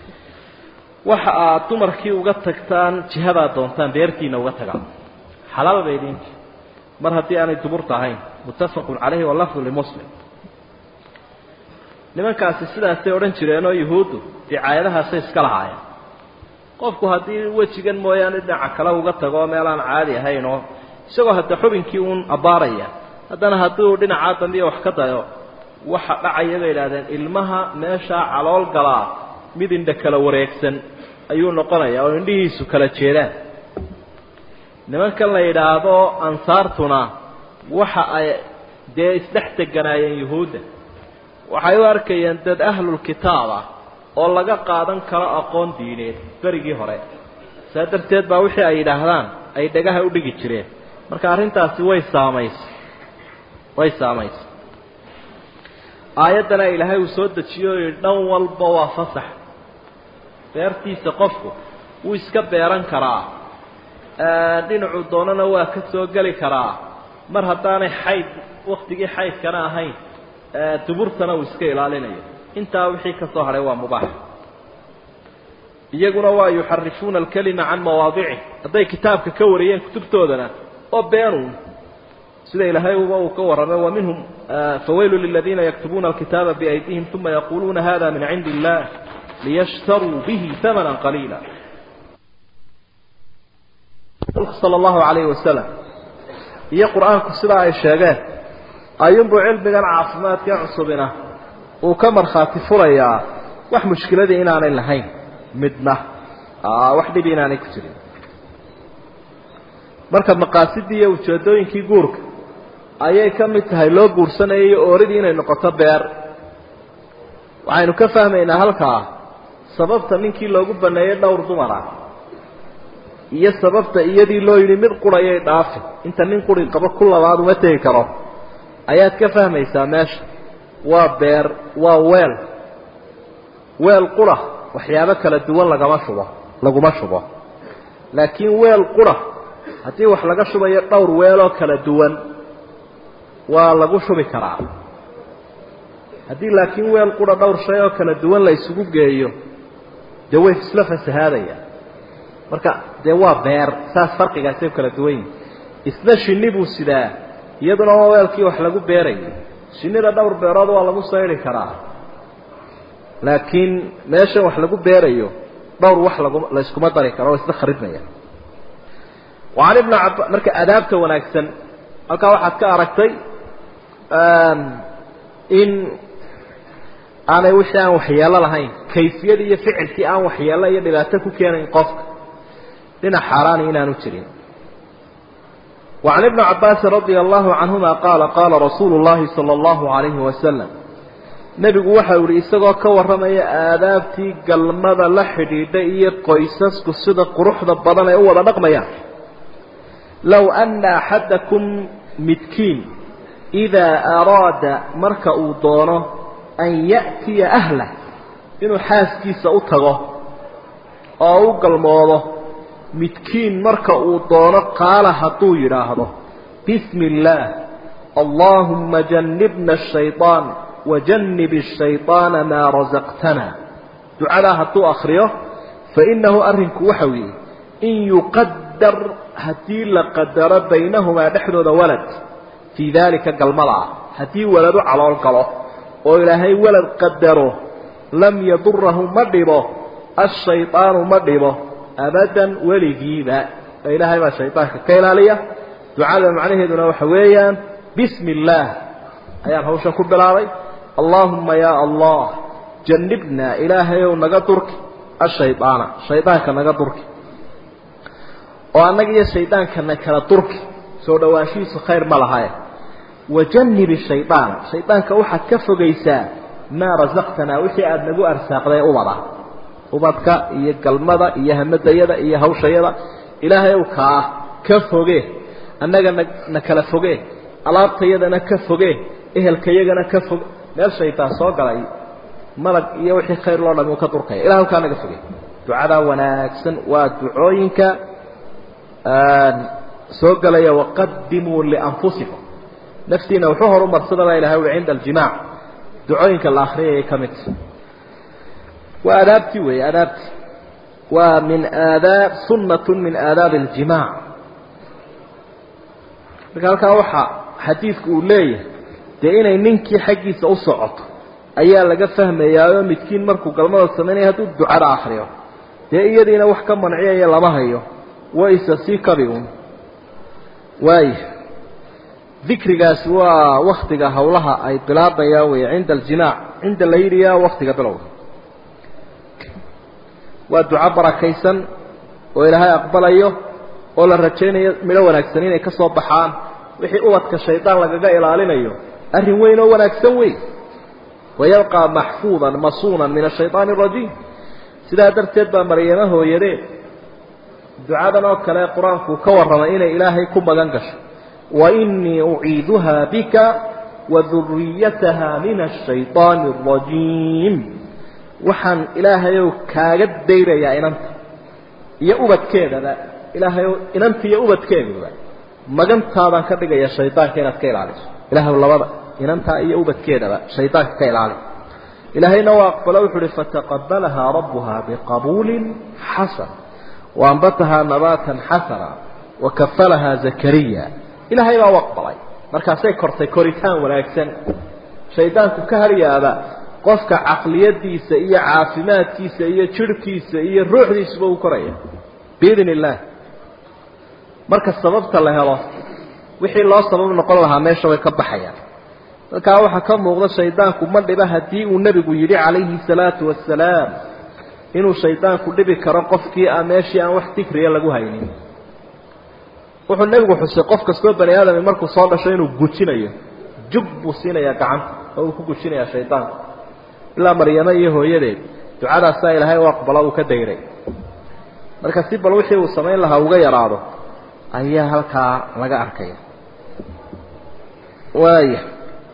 waxa aad dumarkii uga tagtaan jihadaa doontaan beertiina uga tagaan xalaal bay idinti mar haddii aanay duburta ahayn muttafaqun calayhi walafdu limuslim nimankaasi sidaasay odhan jireenoo yuhuuddu dicaayadahaasay iska lahaayeen qofku haddii wejigan mooyaane dhinaca kale uga tago meel aan caadi ahayn oo isagoo hadda xubinkii uun abbaaraya haddana hadduu dhinacaa dambiya wax ka dayo waxa dhacaya bay idhahdeen ilmaha meeshaa calool galaa mid indha kala wareegsan ayuu noqonayaa oo indhihiisu kala jeedaan nimankan la yidhaahdo ansaartuna waxa ay dee isdhex teganaayeen yuhuudda waxay u arkayeen dad ahlulkitaab ah oo laga qaadan karo aqoon diineed berigii hore saa darteed baa wixii ay yidhaahdaan ay dhagaha u dhigi jireen marka arrintaasi way saamaysay way saamaysay aayaddana ilaahay uu soo dejiyo o yidhi dhan walba waa fasax beertiisa qofku wuu iska beeran karaa dhinacuu doonana waa ka soo geli karaa mar haddaanay xayd waktigii xaydkana ahayn duburtana uu iska ilaalinayo intaa wixii ka soo hadhay waa mubaax iyaguna waa yuxarifuuna alkalima can mawaadicih hadday kitaabka ka wariyeen kutubtoodana oo beenuun sida ilaahay uba uu ka warramay wa minhum fawaylu liladiina yaktubuuna alkitaaba biaydihim uma yaquluuna hada min cindi illah liyashtaruu bihi hamana qaliila sala allahu calayhi wasalam iyo qur-aanku sidaa ay sheegeen ayuunbuu cilmigan caafimaadka cusubina uu ka markhaati furayaa wax mushkiladii inaanay lahayn midna wax dhibi inaanay ku jirin marka maqaasidii iyo ujeedooyinkii guurka ayay ka mid tahay loo guursanayay iyo ooridii inay noqoto beer waxaynu ka fahmaynaa halkaa sababta ninkii loogu baneeyey dhowr dumar ah iyo sababta iyadii loo yidhi mid qurayay dhaafi inta nin quri qabo ku labaad uma tegi karo ayaad ka fahmaysaa meesha waa beer waa weel weel qura waxyaabo kala duwan lagama shubo laguma shubo laakiin weel qura haddii wax laga shubayo dhowr weeloo kala duwan waa lagu shubi karaa haddii laakiin weel qura dhowr shay oo kala duwan la isugu geeyo dee way isla fasahaadaya marka dee waa beer saas farqigaasay u kala duwan yihin isna shinni buu sidaa iyaduna waa weelkii wax lagu beerayo shinnida dhowr beerood waa lagu saydi karaa laakiin meeshan wax lagu beerayo dhowr wax lagu la iskuma dari karo oo isla kharidmaya wacan ibna caba marka adaabta wanaagsan halkaa waxaad ka aragtay in aanay wixii aan waxyeelo lahayn kayfiyadii iyo ficilkii aan waxyeelo iyo dhibaato ku keenayn qofka dhinac xaaraani inaanu jirin وعن ابن عباس رضي الله عنهما قال قال رسول الله صلى الله عليه وسلم nebigu waxa uu yihi isagoo ka warramaya aadaabtii galmada la xidhiidha iyo qoysasku sida quruxda badan ay u wada dhaqmayaan low anna axadakum midkiin idaa araada marka uu doono an ya'tiya ahlah inuu xaaskiisa u tago oo u galmoodo midkiin marka uu doono qaala hadduu yidhaahdo bismi illaah allaahumma jannibna ashayطaan wajannib الshayطaana maa rasaqtana ducadaa hadduu akriyo fainahu arrinku waxa weeye in yuqadar haddii la qadaro baynahumaa dhexdooda walad fii daalika galmada ah haddii walad u calool galo oo ilaahay walad qadaro lam yadurahu ma dhibo ashayطaanu ma dhibo abadan weligiiba oo ilaahay baa shayطaanka ka ilaaliya ducada macnaheeduna waxa weeyaan bismi اllaah ayaan hawshan ku bilaabay allaahuma yaa allah jannibnaa ilaahayow naga durki ashaydaana shaydaanka naga durki oo annaga iyo shaydaankana kala durki soo dhowaanshihiisu khayr ma lahaye wajannib shaydaana shaydaanka waxaad ka fogaysaa maa rasaqtanaa wixii aada nagu arsaaqday ubada ubadka iyo galmada iyo hamadayada iyo hawshayada ilaahayow kaa ka foge annaga na na kala foge alaabtayadana ka foge ehelkayagana ka foge meel shaydaan soo galay malag iyo wixii khayr loo dhami uu ka durkaya ilah halkaa naga fogey ducadaa wanaagsan waa ducooyinka soo galaya waqadimuu lianfusikum naftiina wuxuu horumarsada baa ilahay ui cinda aljimaac ducooyinka la akriyayay ka mid waa aadaabtii weeye aadaabtii waa min aadaab sunnatu min aadaabi اljimaac marka halkaa waxaa xadiidku uu leeyahay dee inay ninkii xaggiisa u socoto ayaa laga fahmayaayoo midkiin markuu galmada samaynaya hadduu ducada akriyo dee iyadiina wax ka manciyaya lama hayo wayse sii kabi un waaya dikrigaasi waa waktiga hawlaha ay bilaabayaan wey cinda aljimaac cinda layliya waktiga bilowga waa duco barakaysan oo ilaahay aqbalayo oo la rajaynayo midho wanaagsan inay ka soo baxaan wixii ubadka shaydaan lagaga ilaalinayo arrin weyn oo wanaagsan wey wayabqaa maxfuudan masuunan min ashayطaani arajiim sidaa darteed baa maryamo hooyadee ducadan oo kale qur-aanku ka warramay inay ilaahay ku magan gasho wainii uciiduhaa bika waduriyataha min ashayطaani arajiim waxaan ilaahayow kaaga dayrayaa inanta iyo ubadkeedaba ilaahay inanta iyo ubadkeeduba magantaadaan ka dhigaya shaydaanka inaad ka ilaaliso ilahay labada inantaa iyo ubadkeedaba shaydaanka ka ilaali ilaahayna waa aqbalo wuxu uhi fataqabalahaa rabbuha biqabuulin xasan waanbatahaa nabaatan xasana wakafalahaa zakariya ilaahay baa u aqbalay markaasay kortay koritaan wanaagsan shaydaanku ka haryaaba qofka caqliyadiisa iyo caafimaadkiisa iyo jirhkiisa iyo ruuxdiisuba uu koraya biidn illaah marka sababta la helo wixii loo sabab noqon lahaa meesha way ka baxayaan halkaa waxaa ka muuqda shaydaanku ma dhiba haddii uu nebigu yidhi calayhi salaatu wasalaam inuu shaydaanku dhibi karo qofkii a meeshii aan wax dikriya lagu haynin wuxuu nebigu xusay qof kastoo bani aadami markuu soo dhasho inuu gujinayo jug buu siinayaa gacanta oo uu ku gujinayaa shaydaanku ilaa maryamo iyo hooyadeed ducadaasaa ilaahay u aqbalo uu ka dayray marka si bal wixii uu samayn lahaa uga yaraado ayaa halkaa laga arkaya waaya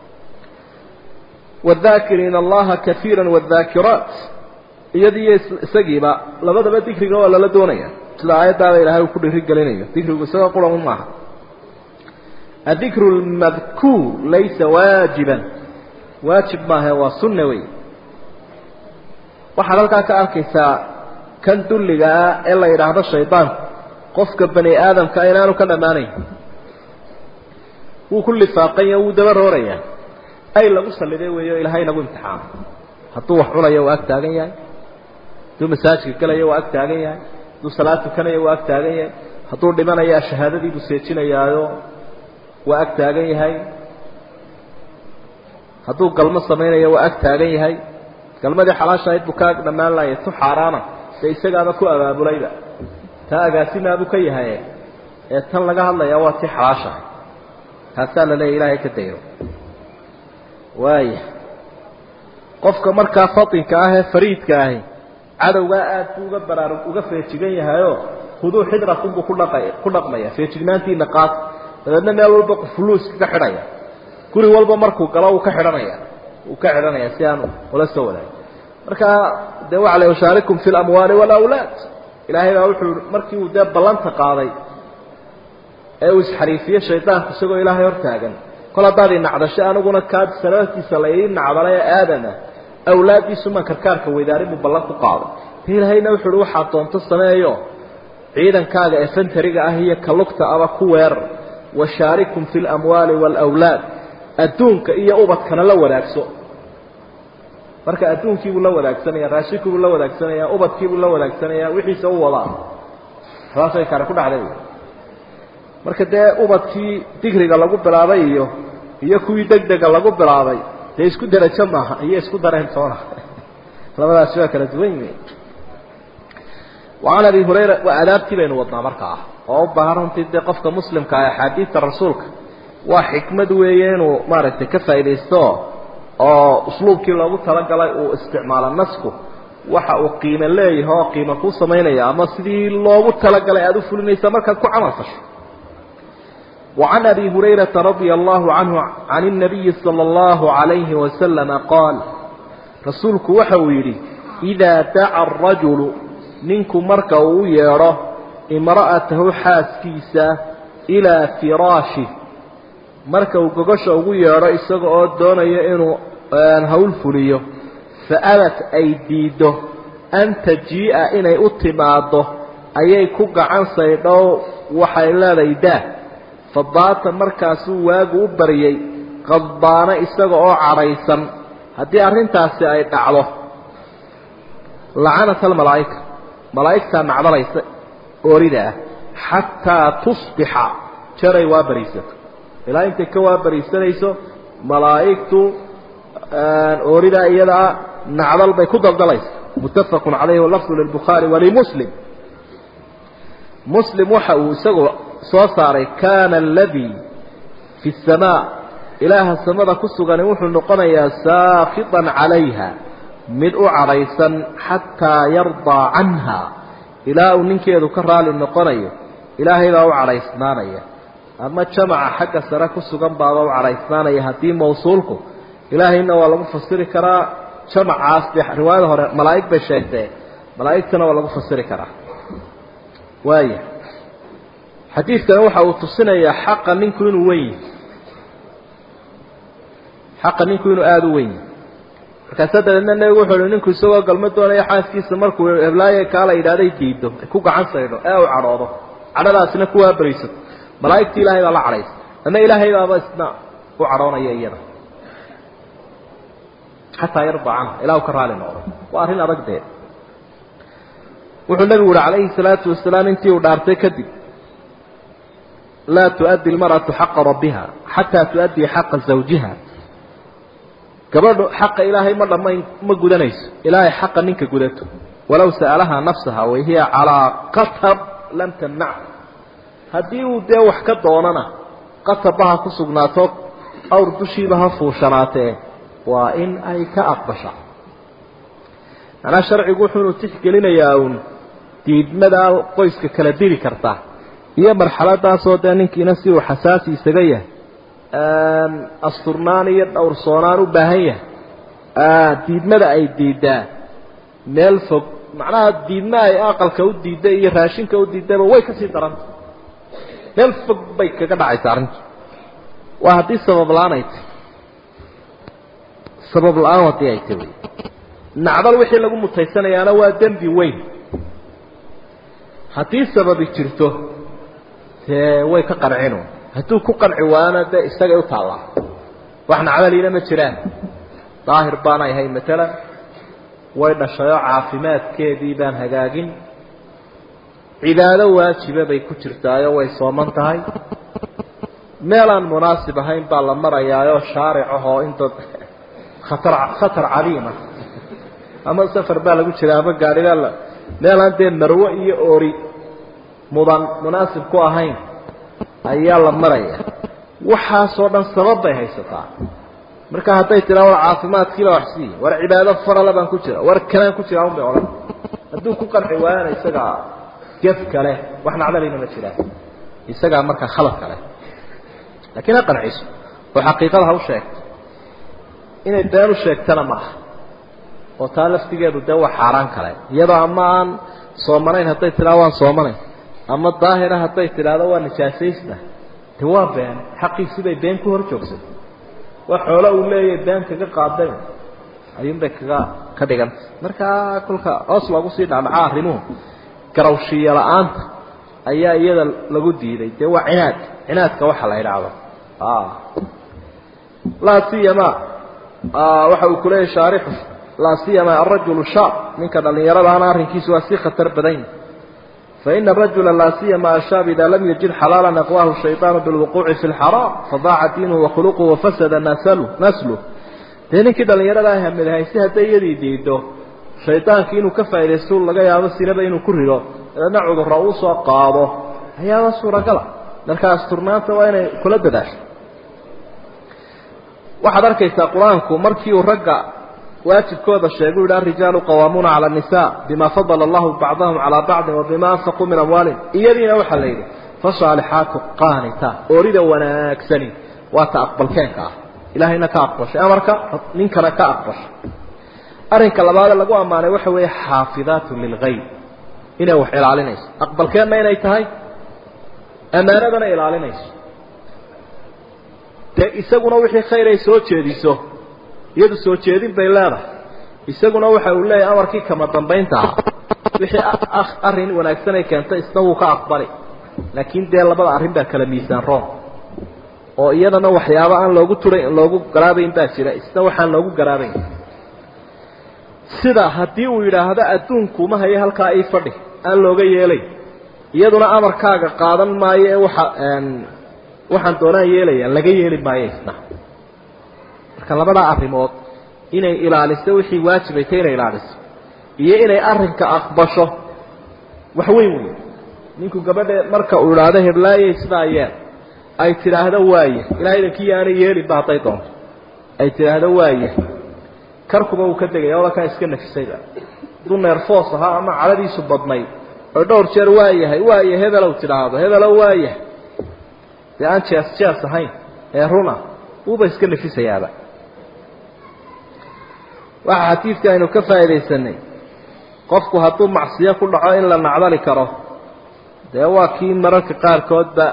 wاdakiriina allaha kaiira wاdaakiraat iyadiiyo isagiiba labadaba dikriga waa lala doonaya sida aayaddaaba ilahay uu ku dhirigelinayo dikrigu isagoo quran maaha adikru lmadkuur laysa waajiban waajib maaha waa sunna wey waxaad halkaa ka arkaysaa kan dulligaa ee la yidhaahdo shaydaanku qofka bani aadamka inaanu ka dhammaanayn wuu ku lifaaqanya wuu daba roorayaa ay lagu saliday weeyo ilaahay nagu imtixaano hadduu wax cunayo waa ag taagan yahay hadduu masaajidka gelayo waa ag taagan yahay hadduu salaad tukanayo waa ag taagan yahay hadduu dhimanayaa shahaadadiibuu seejinayaayo waa ag taagan yahay hadduu galmo samaynayo waa ag taagan yahay galmadii xalaasha ahayd buu ka ag dhammaan laaya tu xaaraana dee isagaaba ku abaabulayba taa agaasimaabuu ka yahay ee tan laga hadlayaa waa tii xalaashahay taasaa la leeya ilaahay ka dayro waaya qofka markaa fatinka ah ee fariidka ahi cadowgaa aad buu uga baraarug uga feejigan yahayoo huduu xidrakunbuu ku dhaqay ku dhaqmaya feejignaantiina qaad dabeedna meel walba fuluuska ka xidhaya guri walba markuu galo uu ka xidhanaya uu ka xidhanaya si aan ula soo wadaagin marka dee waxa la ushaarikum fi lamwaali walawlaad ilaahay baa wuxuu markii uu dee ballanta qaaday ee uu isxariifiye shaydaanku isagoo ilaahay hortaagan kol haddaad inacdasho aniguna kaa sababtiisa la ii nacdalay ee aadama awlaaddiisumaan karkaarka weydaarin buu ballan ku qaaday de ilaahayna wuxu uhi waxaad doonto sameeyo ciidankaaga ee fantariga ah iyo kalugta aba ku weerar washaarikum fi lamwaali waalawlaad adduunka iyo ubadkana la wadaagso marka adduunkiibuu la wadaagsanaya raashinkiibuu la wadaagsanaya ubadkiibuu la wadaagsanaya wixiisa u wadaa saasay kare ku dhacday marka dee ubadkii digriga lagu bilaabay iyo iyo kuwii degdega lagu bilaabay dee isku derajo maaha iyo isku dareen toona labadaasi waa kala duwan yihiin وعن أبي هريرة وأدابتي بين وضنا مركعة وأبها runtii dee qofka muslimka ah axaadiidta rasuulka waa xikmad weeyeen uu maaragtay ka faaidaysto oo usluubkii loogu talagalay uu isticmaalo nasku waxa uu qiime leeyahay oo qiimo kuu samaynaya ama sidii loogu talagalay aada u fulinaysa markaad ku camal fasho وعن أبي هريرة رضي الله عنه عن النبي صلى الله عليه وسلم قال رسولك وحويري إذا دعا الرجل ninku marka uu yeedho imra'atahu xaaskiisa ilaa firaashi marka uu gogosha ugu yeedho isaga oo doonaya inuu hawl fuliyo fa abat ay diiddo an tajii'a inay u timaaddo ayay ku gacan saydhow waxay leedahay daah fadaata markaasuu waagu u baryay qadbaana isaga oo cadhaysan haddii arrintaasi ay dhacdo lacanat almalaa'ika malaa'igtaa nacdalaysa oorida ah xataa tusbixa jaray waa bariisato ilaa intay ka waa bariisanayso malaa'igtu ooridaa iyadaa nacdal bay ku daldalaysa muttafaqun calayhi walafdu lilbukhaari walimuslim muslim waxa uu isagu soo saaray kaana aladii fi samaa ilaaha samada ku sugani wuxuu noqonayaa saakitan calayha mid u cadhaysan xataa yardaa canha ilaa uu ninkeedu ka raali noqonayo ilaahay baa u cadhaysnaanaya ama jamaca xagga sare ku sugan baaba u cadhaysnaanaya haddii mawsuulku ilaahayna waa lagu fasiri karaa jamacaas de riwaayada hore malaa'ig bay sheegtee malaa'igtana waa lagu fasiri karaa waaya xadiidkani waxa uu tusinayaa xaqa ninku inuu weyn yahay xaqa ninku inuu aada u weyn yahay markaasa dabeedna nebigu wuxuu uhi ninku isagoo galma doonaya xaaskiisa markuu heblaaye kaala yidhahday diido ku gacan saydho ee u cadhoodo cadhadaasina kuwaa berisato malaa'igtii ilaahay baa la cadhaysa ama ilaahay baaba isna u cadhoonaya iyada xataa yarda canha ilah u ka raali noqdo waa arrin adag dee wuxuu nebigu uhi calayhi salaatu wasalaam intii uu dhaartay kadib laa tuؤaddi اlmarأaةu xaqa rabbiha xataa tuؤaddii xaqa zawjiha gabadhu xaqa ilaahay ma dhamayn ma gudanayso ilaahay xaqa ninka gudato walow sa'alahaa nafsaha wahiya calىa qatab lam tamnac haddii uu dee wax ka doonana qatabba ha ku sugnaato awr dushiiba ha fuushanaatee waa in ay ka aqbasha manaa sharcigu wuxuunu tixgelinayaa uun diidmadaa qoyska kala diri karta iyo marxaladaasoo dee ninkiina si uu xasaasi isaga yahay asturnaan iyo dhowrsoonaan u baahan yahay diidmada ay diidaa meel fog macnaha diidma ay aqalka u diidda iyo raashinka u diiddaba way kasii daranta meel fog bay kaga dhacaysa arrintu waa haddii sabab la-aan ay tahy sabab la-aan haddii ay tahy nacdal wixii lagu mutaysanayaana waa dembi weyn haddii sababi jirto dee way ka qancinu hadduu ku qanci waana dee isagay u taallaa wax nacdaliina ma jiraan daahir baanay ahay matalan way dhashayoo caafimaadkeedii baan hagaagin cibaado waajiba bay ku jirtaayo way sooman tahay meelaan munaasib ahayn baa la marayaayoo shaaric ahoo inta khatar khatar cadiima ama safar baa lagu jira ama gaadhibaa la meelaan dee marwo iyo oori mudan munaasib ku ahayn ayaa la maraya waxaasoo dhan sabab bay haysataa marka hadday tiraa war caafimaadkiila wax siiya war cibaado farala baan ku jira war kanaan ku jira un bay odhan hadduu ku qanci waayana isagaa gef kale wax nacdalayna ma jiraan isagaa markaa khalad kale laakiin ha qanciso oo xaqiiqada ha u sheegto inay been u sheegtana ma aha oo taa laftigeedu dee waa xaaraan kale iyadoo ama aan soomanayn hadday tidhahdo waan soomanayn ama daahira hadday tidhaahdo waa nijaasaysna de waa been xaqiisii bay been ku hor joogsatay waa xoolo uu leeyahay been kaga qaaday ayuunbay kaga ka dhigantay markaa kolka hoos loogu sii dhacdhacaa arrimuhu garawshiiyo la-aanta ayaa iyada lagu diiday dee waa cinaad cinaadka waxa la idhaahdo laa siyama waxa uu kuleeyahay shaarixu laa siyama arajulu shaab ninka dhallinyaradaana arrinkiisu waa sii khatar badan faina arajula laa siyama ashaab idaa lam yajid xalaalan aqwahu shayطaanu bilwuquuci fi lxaraam fadaaca diinuhu wakhuluquhu wafasada nasluh dee ninkii dhallinyarada ah hamidahaysi hadday iyadii diido shaydaankii inuu ka faaidaysto laga yaabo sinaba inuu ku rido dabeedna cudurra uu soo qaado ayaaba suuragala marka asturnaanta waa inay kula dadaasho waxaad arkaysaa qur-aanku markii uu ragga waajibkooda sheegay u yidhi arijaalu qawaamuuna cala annisaa bima fadala allahu bacdahum calaa bacdin wa bima anfaquu min amwaalihim iyadiina waxaa la yidhi fasaalixaatu qaanita oorida wanaagsani waa ta aqbalkeenka ah ilaahayna ka aqbashay amarka ninkana ka aqbashay arrinka labaade lagu ammaanay waxa weeye xaafidaatu lilgayb inay wax ilaalinayso aqbalkeenna inay tahay ammaanadana ilaalinayso dee isaguna wixii khayr ay soo jeediso iyadu soo jeedin bay leedahay isaguna waxa uu leeyahay amarkii kama dambaynta ahaa wixii arrin wanaagsan ay keentay isna wuu ka aqbali laakiin dee labada arrin baa kala miisaan roon oo iyadana waxyaabo aan loogu turay loogu garaabayn baa jira isna waxaan loogu garaabayn sida haddii uu yidhaahdo adduunkuma hayo halkaa ii fadhi aan looga yeelay iyaduna amarkaaga qaadan maayo ee waxa waxaan doonaan yeelaya laga yeeli maayo isna marka labadaa arrimood inay ilaaliso wixii waajibay ta inay ilaaliso iyo inay arrinka aqbasho wax weyn wey ninku gabadhe marka uu idhaahdo heblaayey sidaa yeel ay tidhaahdo waaye ilahay idankii aanay yeelinba hadday doonto ay tidhaahdo waaye karkuba uu ka degaya odakaa iska nafisayba hadduu neerfoos ahaa ama caladiisu badnayd oo dhowr jeer waa yahay waaye hebelow tidhaahdo hebelow waayahay dee aan jees jees ahayn ee runa uuba iska nafisayaaba waxaa xadiidka aynu ka faa'iidaysanay qofku hadduu macsiyo ku dhaco in la nacdali karo dee waa kii mararka qaarkoodba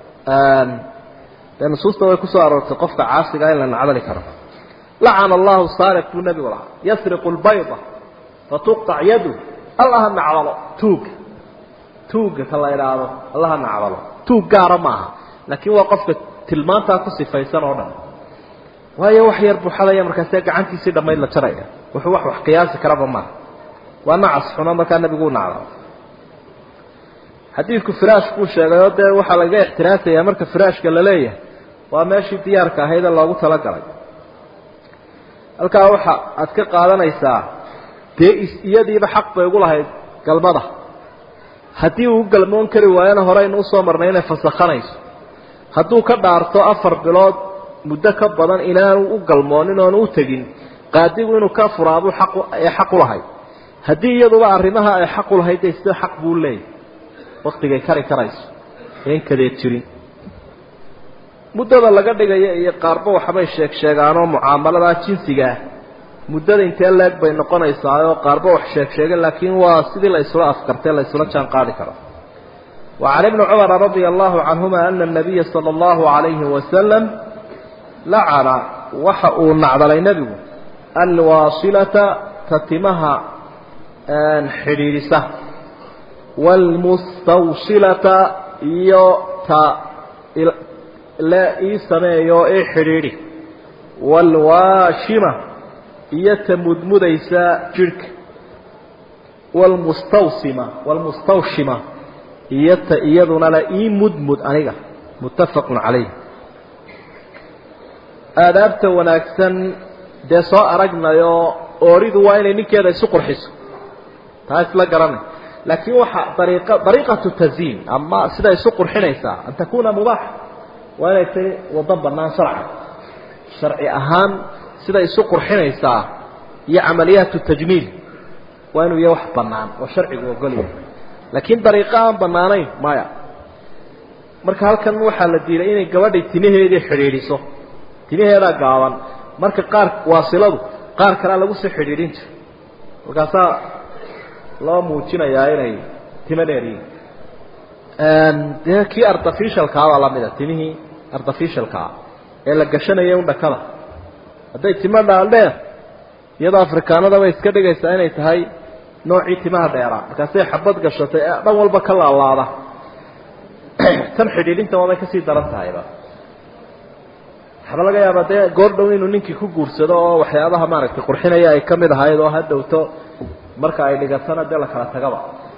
dee nusuusta way kusoo aroortay qofka caasiga in la nacdali karo lacana allahu saariq buu nebigu lahaa yasriqu lbayda fatuqtac yadu allaha nacdalo tuuga tuuga ka la idhaahdo allaha nacdalo tuug gaara maaha laakiin waa qofka tilmaantaa ku sifaysan oo dhan waayo wax yar buxadaya markaasee gacantiisii dhammayd la jaraya wuxuu wax wax qiyaasi karaba maaha waa nacas xuno markaa nebigu u nacdalo xadiidku firaash buu sheegay oo dee waxaa laga ixtiraasayaa marka firaashka la leeyahay waa meeshii diyaarka ahayd ee loogu talagalay halkaa waxa aad ka qaadanaysaa dee iyadiiba xaq bay ugu lahayd galmada haddii uu galmoon kari waayona horeynu usoo marnay inay fasakhanayso hadduu ka dhaarto afar bilood muddo ka badan inaanu u galmoonin oonu u tegin qaadigu inuu ka furaabuu aq ee xaq u lahayd haddii iyaduba arrimaha ay xaq u lahayd dee sida xaq buu leeyahy waktigay kari karayso een kadeed jirin muddada laga dhigaya iyo qaarba waxbay sheeg sheegaanoo mucaamaladaa jinsiga ah muddada intee leeg bay noqonaysaa oo qaarba wax sheeg sheegeen laakiin waa sidii la isula afkartay la isula jaan qaadi karo وعن ابن عمر رضي الله عنهما أن النبي صلى الله عليه وسلم لعن وحأوا نعضل نبي الواصلة تتمها حريرسة والمستوصلة يوتا لا إيسمي يو إي حريري والواشمة يتمدمديسا جرك والمستوصمة والمستوشمة iyata iyaduna la ii mudmud aniga muttafaqun calayh aadaabta wanaagsan dee soo aragnayo ooridu waa inay ninkeeda isu qurxiso taa isla garanay laakiin waxa dariiqa dariiqatu taziin ama sida isu qurxinaysaa an takuna mubaaxa waa inay tahay waddo bannaan sharca sharci ahaan sida isu qurxinaysaa iyo camaliyaatu tajmiil waa inuu yahay wax bannaan oo sharcigu ogolyahay laakiin dariiqo aan bannaanayn maya marka halkan waxaa la diiday inay gabadhay timaheedii xidhiidhiso timaheedaa gaaban marka qaar waasiladu qaar kalea lagu soo xidhiidhin jiro markaasaa loo muujinayaa inay timo dheeryihin dee kii artificialkaabaa lamida timihii artificialkaa ee la gashanaya un dhakada hadday timo dhaaldheer iyadoo afrikaanada bay iska dhigaysaa inay tahay noocii timaha dheeraa markaasay xabad gashatay ee dhan walba ka laalaada tan xidhiidhinta waabay kasii daran tahayba waxba laga yaabaa dee goor dhow inuu ninkii ku guursado oo waxyaabaha maaragtay qurxinaya ay ka mid ahayd oo ha dhowto marka ay dhigatana dee la kala tagaba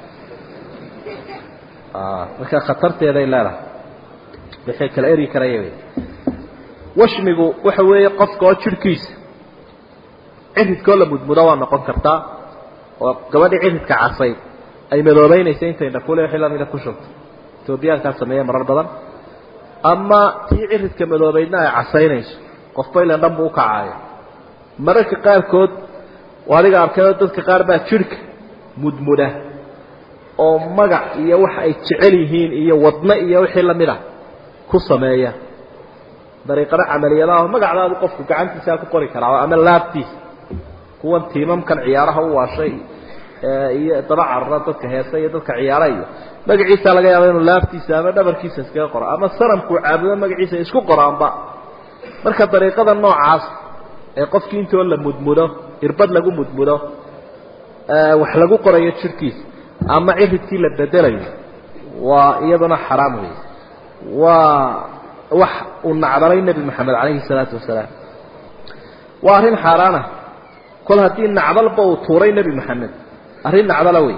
marka khatarteeday leedahay wixii kala eri karaya wey washmigu waxa weeye qofka oo jirhkiisa ciridkoo la mudmudo waa noqon kartaa oo gabadhii ciridka casayd ay madoobeynaysa intay dhakule wixii lamida ku shubto etoobiyaankaa sameeya marar badan ama tii ciridka madoobeydna ay casaynayso qofba ilan dhan buu ukacaayo mararka qaarkood adiga arkayoo dadka qaar baa jidhka mudmuda oo magac iyo wax ay jecel yihiin iyo wadno iyo wixii lamid ah ku sameeya dariiqado camaliyadaah magacdaadu qofku gacantiisaa ku qori karaa ama laabtiisa kuwan tiimamkan ciyaaraha u waashay iyo daba carara dadka heesa iyo dadka ciyaara iyo magaciisa laga yaaba inuu laabtiisa ama dhabarkiisa iskaga qoro ama sanamkuu caabudo magaciisa isku qoraanba marka dariiqada noocaas ee qofkii intoo la mudmudo irbad lagu mudmudo wax lagu qorayo jirhkiisa ama ciridkii la bedelayo waa iyaduna xaraam wey waa wax uu nacdalay nebi moxamed calayhi salaatu wasalaam waa arrin xaaraana kol haddii nacdalba uu tuuray nebi moxamed arrin nacdala wey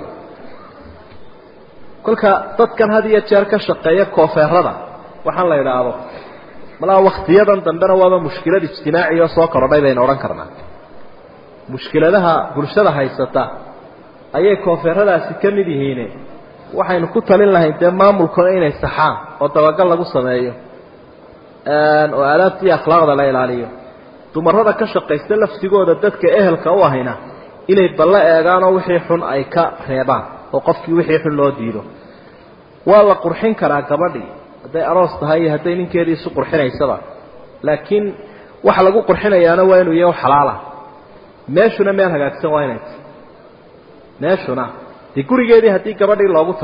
kolka dadkan had iyo jeer ka shaqeeya koofeerada waxaan la idhaahdo malaa waktiyadan dambena waaba mushkilad ijtimaaci oo soo korodhay baynu odhan karnaa mushkiladaha bulshada haysata ayay koofeeradaasi ka mid yihiine waxaynu ku talin lahayn dee maamulkuna inay saxaan oo dabagal lagu sameeyo oo aadaabta iyo akhlaaqda la ilaaliyo dumarada ka shaqaysta laftigooda dadka ehelka u ahayna inay ballo eegaanoo wixii xun ay ka reebaan oo qofkii wixii xun loo diido waa la qurxin karaa gabadhii hadday aroos tahay iyo hadday ninkeedii isu qurxinaysaba laakiin waxa lagu qurxinayaana waa inuu yahay xalaala meeshuna meel hagaagsan waa inay tahy meeshuna dee gurigeedii haddii gabadhii loogu tago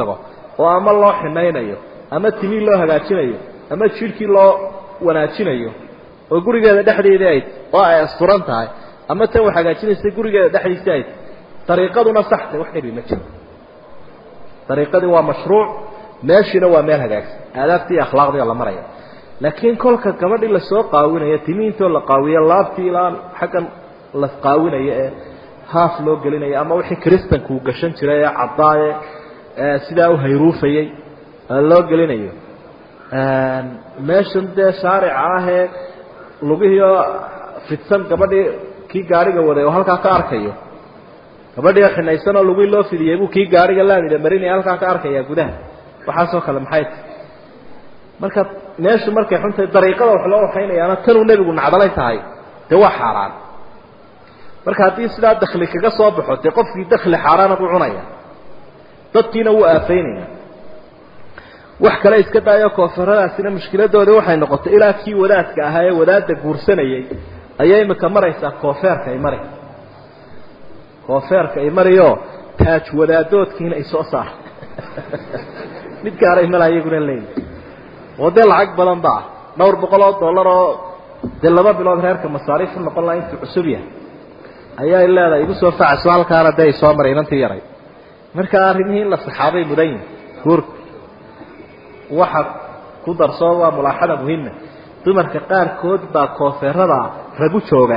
oo ama loo xinaynayo ama timii loo hagaajinayo ama jidhkii loo wanaajinayo oo gurigeeda dhexdeedii ay oo ay asturan tahay ama tan wax hagaajinaysa gurigeeda dhexdiisii ay dariiqaduna saxtay wax dhibi ma jiro dariiqadii waa mashruuc meeshiina waa meel hagaagsan aadaabtii iyo akhlaaqdii la maraya laakiin kolka gabadhii lasoo qaawinayo timi intoo la qaawiyo laabtii ilaa xaggan la qaawinayo ee haaf loo gelinayo ama wixii kristanka uu gashan jiray ee caddaaye sidaa u hayruufayey loo gelinayo meeshan dee shaarica ahee lugihiioo fidsan gabadhii kii gaariga waday oo halkaa ka arkayo gabadhii xinaysan oo lugihii loo fidiyey buu kii gaariga laamida marinaya halkaa ka arkaya gudaha waxaasoo kale maxay tahy marka meeshu markay xuntahay dariiqada wax loo waxaynayaana tanuu nebigu nacdalay tahay dee waa xaaraan marka haddii sidaa dakli kaga soo baxo dee qofkii dakli xaaraana buu cunaya dadkiina wuu aafaynaya wax kale iska daayo koonfaradaasina mushkiladoodii waxay noqotay ilaa kii wadaadka ahaa ee wadaadda guursanayay ayay imika maraysaa koofeerka ay mari koofeerka ay mariyo taaj wadaadoodkiina ay soo saar mid gaaray mala iyaguna leeyi oo dee lacag badan ba ah dhowr boqol oo dollar oo dee laba bilood reerka masaariif u noqon laha intuu cusub yahay ayay leedahay igu soo facaso halkaana dee ay soo maray inantii yaray marka arrimihii in la saxaabay mudan yihin guurka waxa ku darsoo waa mulaaxada muhima dumarka qaarkood baa koofeerada rag u jooga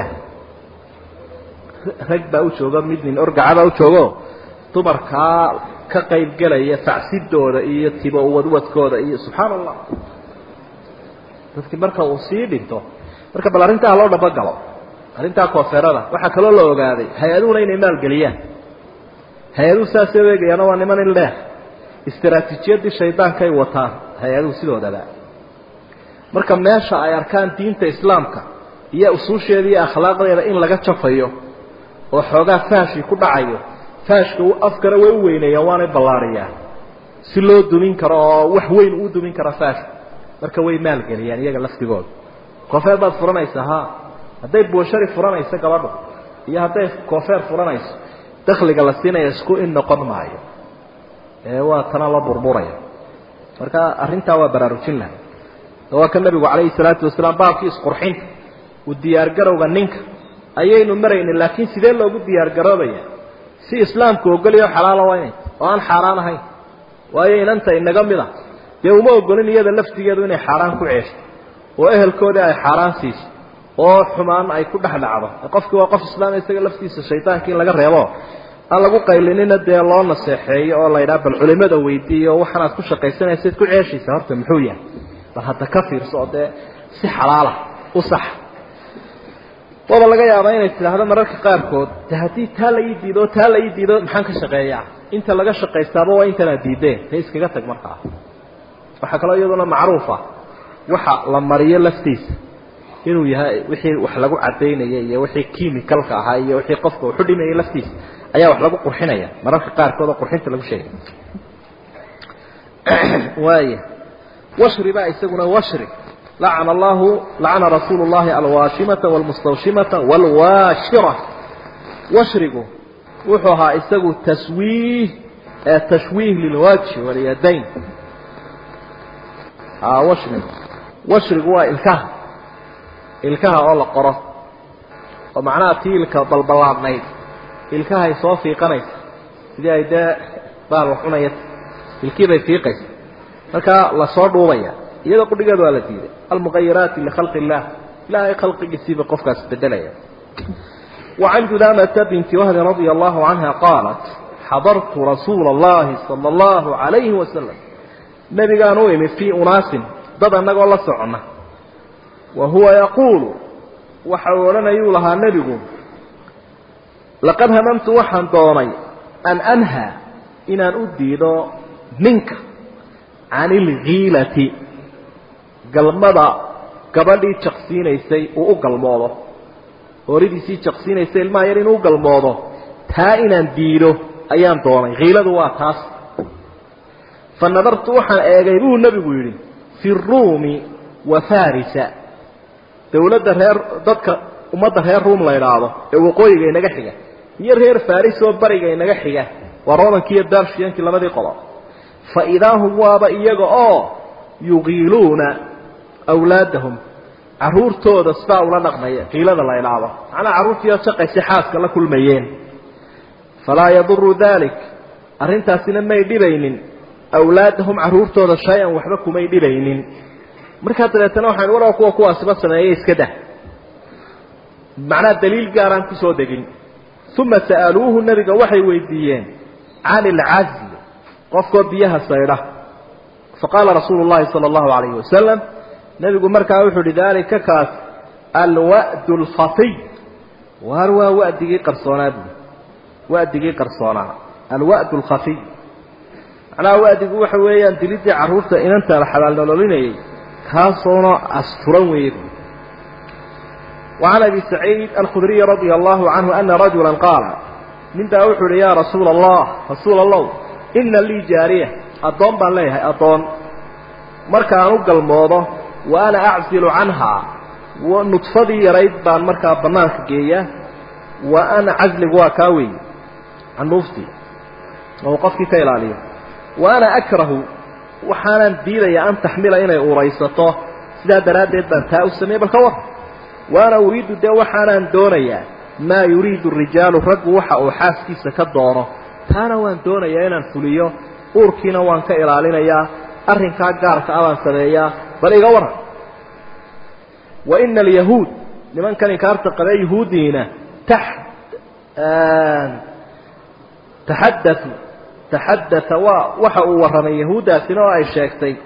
rag baa u jooga mid nin orgacabaa u joogo dumarkaa ka qayb gelaya facsidooda iyo tibo wadwadkooda iyo subxaan allah dadkii marka uu sii dhinto marka bal arrintaa loo dhabagalo arrintaa koofeerada waxaa kaloo la ogaaday hay-aduhuna inay maalgeliyaan hay-aduhu saasay u eegayaana waa niman in leeh istaraatiijiyadii shaydaankay wataan hay-aduhu sidoodaba marka meesha ay arkaan diinta islaamka iyo usuusheeda iyo akhlaaqdeeda in laga jafayo oo xoogaa faashii ku dhacayo faashka afkana way u weyneeyaan waanay ballaariyaan si loo dumin karo oo wax weyn uu dumin karo faashka marka way maalgeliyaan iyaga laftigooda koofeer baad furanaysaa ha hadday buushari furanayso gabadhu iyo hadday koofeer furanayso dakliga la siinaya isku in noqon maayo ee waa tana la burburaya marka arrintaa waa baraarujin lahay waa ka nabigu calayhi salaatu wasalaam baabkii isqurxinta u diyaargarowga ninka ayaynu maraynin laakiin sidee loogu diyaargaroobaya si islaamku ogoliyo xalaala waa inay oo aan xaaraan ahayn waayo inanta inaga mid a dee uma ogolin iyada laftigeedu inay xaaraan ku ceesho oo ehelkoodii ay xaaraan siiso oo xumaan ay ku dhex dhacdo qofkii waa qof islaam isaga laftiisa shaydaanka in laga reebo aan lagu qaylinina dee loo naseexeeyo oo la yidhaha bal culimada weydiiyo waxaanaad ku shaqaysanaysayd ku ceeshaysa horta muxuu yahay bal hadda ka fiirso oo dee si xalaala u sax waaba laga yaabaa inay tidhaahdo mararka qaarkood de haddii taa la ii diido taa la ii diido maxaan ka shaqeeyaa inta laga shaqaystaaba waa intanaad diideen ta iskaga tag markaa waxaa kaloo iyaduna macruufa waxa la mariyo laftiisa inuu yahay wixii wax lagu cadaynaya iyo wixii chemicalka ahaa iyo wixii qofka wuxu dhimayay laftiisa ayaa wax lagu qurxinaya mararka qaarkood oo qurxinta lagu sheegay waaya washri baa isaguna washri lacana allahu lacana rasuulu llahi alwaashimata walmustawshimata walwaashira washrigu wuxuu ahaa isagu taswiih tashwiih lilwajhi walyadayn washrigu washrigu waa ilkaha ilkaha oo la qoro oo macnaha tii ilka balballaadnayd ilkahay soo fiiqanaysa sidii ay dee baal wax cunaya ilkii bay fiiqaysa markaa lasoo dhuubaya iyada qudhigeeda waa la diiday almuqayiraati likhalqi illah ilaahay khalqigiisiiba qofkaas bedelaya وعن جذامة بنت وهب رضي الله عنها قالت حضرت رسول الله صلى الله عليه وسلم نبي قانو يمي في أناس ضد أنك الله سعنا وهو يقول وحولنا يولها نبي لقد هممت وحن دوني أن أنهى إن أن أديد منك عن الغيلة قلمضة قبل شخصين يسي وقلموضه horidiisii jaqsiinaysa ilmaha yar inuu galmoodo taa inaan diido ayaan doonay kiiladu waa taas fa nadartu waxaan eegay buu nebigu yidhi fi ruumi wa farisa dawladda reer dadka ummadda reer ruum la idhaahdo ee waqooyiga inaga xiga iyo reer faris oo bariga inaga xiga waa romankii iyo darshiyankii labadii qodob fa idaa hum waaba iyaga oo yuqiiluuna awlaadahum carruurtooda sidaa ula dhaqmaya qiilada la ilaabo macnaa carruurtiioo shaqaysa xaaska la kulmayeen falaa yaduru dalik arrintaasina may dhibaynin awlaadahum carruurtooda shay-an waxba kumay dhibaynin markaa dabeetana waxaan war kuwa kuwaasiba sameeyey iska dah macnaa daliil gaaraan kusoo degin uma sa'aluuhu nebiga waxay weydiiyeen can ilcazl qofkoo biyaha saydha faqaala rasuulu llahi sala allahu alayhi wasalam nebigu markaa wuxuu uhi daalika kaas alwa'du alkhafiy waar waa wa'digii qarsoonaa buui wa'digii qarsoonaa alwa'du alkhafiy macnaha wa'digu waxa weeyaan dilidii carruurta inanta la xabaal nololinayay kaasoona asturan weeye buui وعن أبي سعيد الخdري رضي الله عنه أن رجuلا قاaل nin baa wuxuu hi ya رasuuل الله رasuul الlow إna lii jaariية adoon baan leeyahay adoon markaan u galmoodo wa أna أcزiل canhaa نطfadii yarayd baan markaa banaanka geeya wa أna cazligu waa kaa weeye canuuftii oo qofkii ka ilaaliyo wa أna أkrahu waxaanan diidaya an taxmila inay uraysato sidaa daraaddeed baan taa u sameeyey bal ka war waana uriidu dee waxaanaan doonayaa maa yuriidu rijaalu raggu waxa uu xaaskiisa ka doono taana waan doonayaa inaan fuliyo uurkiina waan ka ilaalinayaa arrinkaa gaarka a baan sameeyaa bal iga waran wa ina alyahuud nimankan inkaarta qabee yahuudiina tax taxaddatu taxaddata waa waxa uu warramay yahuuddaasina oo ay sheegtay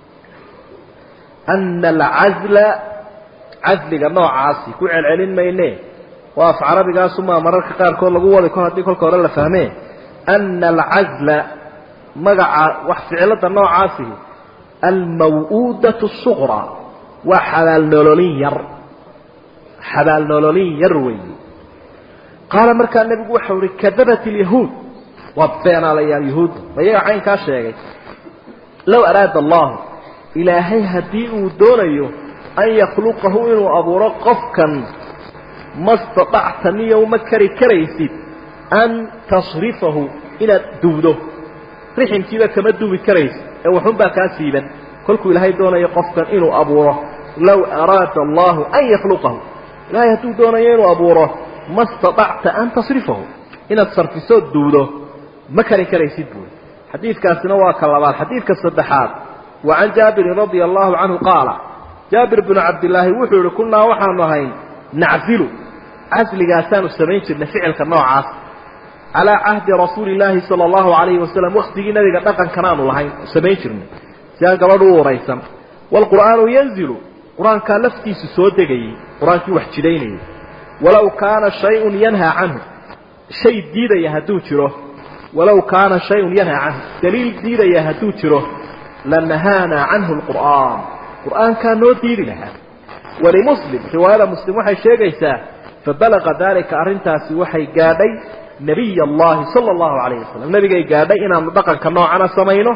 ana alcazla casliga noocaasi ku celcelin mayne waa af carabigaasumaa mararka qaarkood lagu wadi ko haddii kolka hore la fahmee ana alcazla magaca wax ficilada noocaasihi almaw-uudatu suqraa waa xabaal nololin yar xabaal nololin yar weeye qaala markaa nebigu waxau ihi kadabat ilyahuud waa beenaalayaal yahuudda ma iyaga caynkaa sheegay low araada allahu ilaahay haddii uu doonayo an yakhluqahu inuu abuuro qofkan ma staطacta niyow ma kari karaysid an tasrifahu inaad duwdo riximkiiba kama duwi karaysid ee waxunbaa kaa siiban kolkuu ilaahay doonayo qofkan inuu abuuro low araada allahu an yakhluqahu ilaahay hadduu doonayo inuu abuuro ma staطacta an tasrifahu inaad sarfisood duwdo ma kari karaysid buuri xadiidkaasina waa ka labaad xadiidka saddexaad wa can jaabirin radia allahu canhu qaala jaabir binu cabdilaahi wuxuu yihi kunnaa waxaanu ahayn naczilu casligaasaanu samayn jirnay ficilka noocaas calaa cahdi rasuuli illaahi sala allahu calayhi wasalam waktigii nabiga dhaqankanaanu lahayn samayn jirnay si aan gabadhu u uraysan waalqur'aanu yanzilu qur-aankaa laftiisu soo degayey qur-aankii wax jidaynayay walow kaana shayun yanhaa canhu shay diidaya hadduu jiro walow kaana shayun yanhaa canhu daliil diidaya hadduu jiro lanahaanaa canhu lqur'aan qur'aankaa noo diidi lahaa walimuslim riwaayada muslim waxay sheegaysaa fabalaqa daalika arrintaasi waxay gaadhay nabiy allahi sala allahu calayhi wasalam nebigay gaadhay inaanu dhaqanka noocana samayno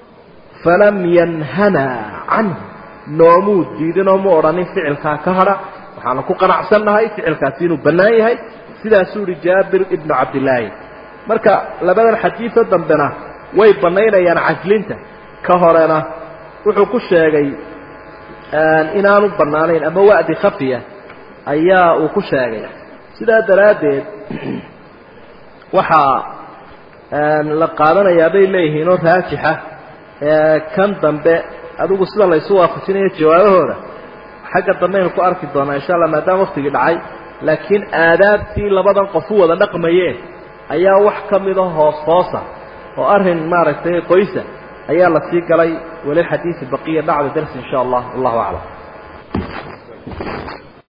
falam yanhanaa canhu noomuu diidinoo mu odhanin ficilkaa ka hadha waxaanu ku qanacsannahay ficilkaasi inuu bannaan yahay sidaasuu ihi jaabir ibnu cabdillaahi marka labadan xadiiso dambena way bannaynayaan caslinta ka horena wuxuu ku sheegay inaanu bannaanayn ama wa'di khafiya ayaa uu ku sheegay sidaa daraaddeed waxaa la qaadanayaa bay leeyihiin oo raajixa kan dambe adigu sida laysu waafajinayo jawaabahooda xagga dambe aynu ku arki doonaa insha allah maadaama waktigii dhacay laakiin aadaabtii labadan qof u wada dhaqmayeen ayaa wax ka mida hoos hoosa oo arrin maaragtay qoysa ayaa la sii galay walilxadiisi baqiya bacda darsi in sha allah wallahu aclam